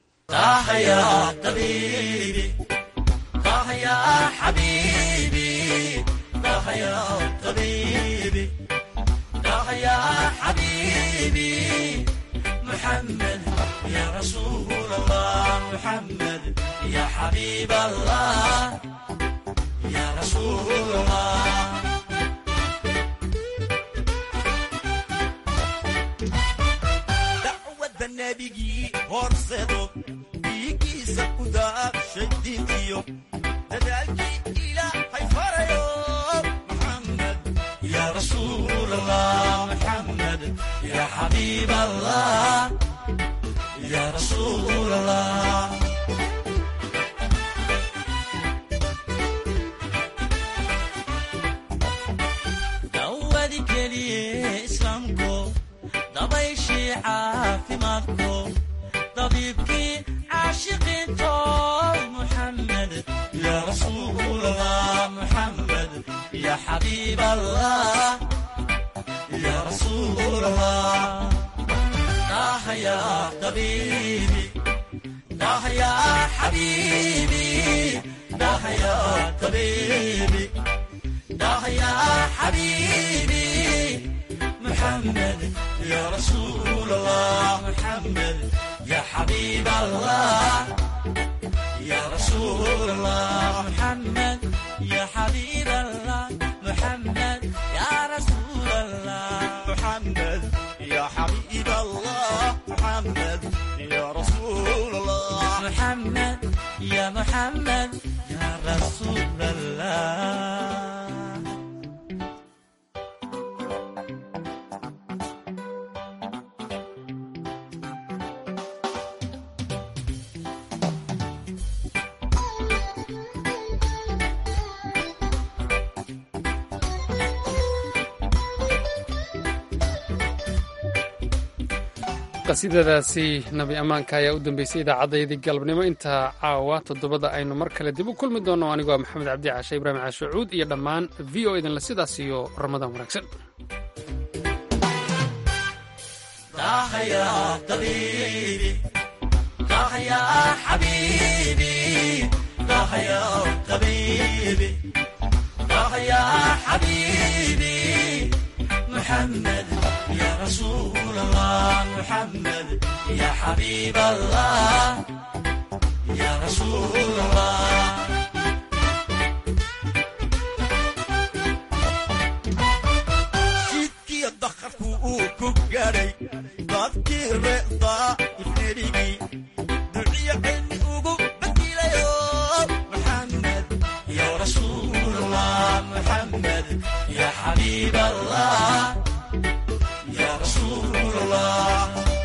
S18: محمد يا رسول الله محمد يا حبيب الله يا رسول الله دعوة النبي ورصدو بيكي سكودا شديديو تدعي إلى حيفر يوم محمد يا رسول الله محمد يا حبيب الله يا رسول الله دودي كلي اسلامكو ضبيشي عافماتكو طبيبكي عاشقين طول محمد يا رسول الله محمد يا حبيب الله يا رسول الله طه يا طبيبي طه يا حبيبي طه يا طبيبي طه يا حبيبي محمد يا رسول الله محمد يا حبيب الله يا رسول الله محمد يا حبيب الله محمد يا رسول الله محمد يا حبيب الله محمد يا رسول الله محمد يا محمد يا رسول الله
S1: qasiidadaasi nabi ammaanka ayaa u dambeysay idaacaddayadii galabnimo intaa caawa toddobada aynu mar kale dib u kulmi doonno anigoo maxamed cabdi caashe ibraahim caashucuud iyo dhammaan v o idinle sidaas iyo ramadaan wanaagsan
S18: طه يا طبيبي طه يا حبيبي طه يا طبيبي طه يا حبيبي محمد يا رسول الله محمد يا حبيب الله يا رسول الله jidkii dakharku uu ku gaadhay dadkii reedaa ifnerigii duciyo cilmi ugu badilayo maxamed ya rasuul allah maxamed ya xabiib allah ya rasuul allah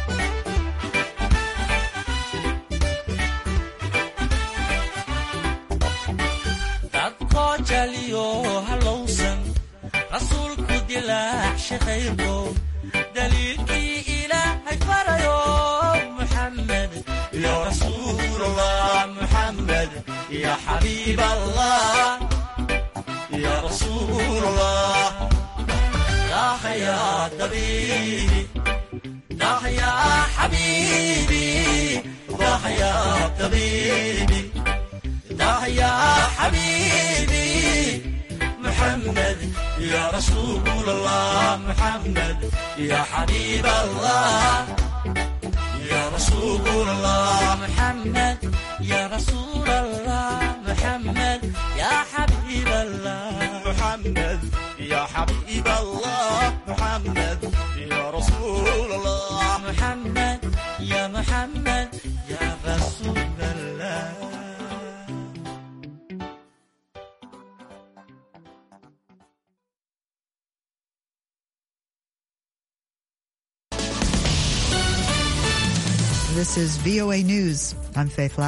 S18: dadkoo jaliyo halowsan rasuulku dilaacshe khayrko daliilkii ilaahay farayo muxamed ya rasuul allah muxamed ya xabiib allah ya rasuul allah daah ya tabiibi daah ya xabiibi daah ya tabiibi daah ya xabiibi محمد يا رسول الله محمد يا حبيب الله يا رسول الله محمد يا رسول الله محمد يا حبيب الله محمد يا حبيب الله محمد يا رسول الله محمد يا محمد يا رسول الله
S19: This is VOA News. I'm Faith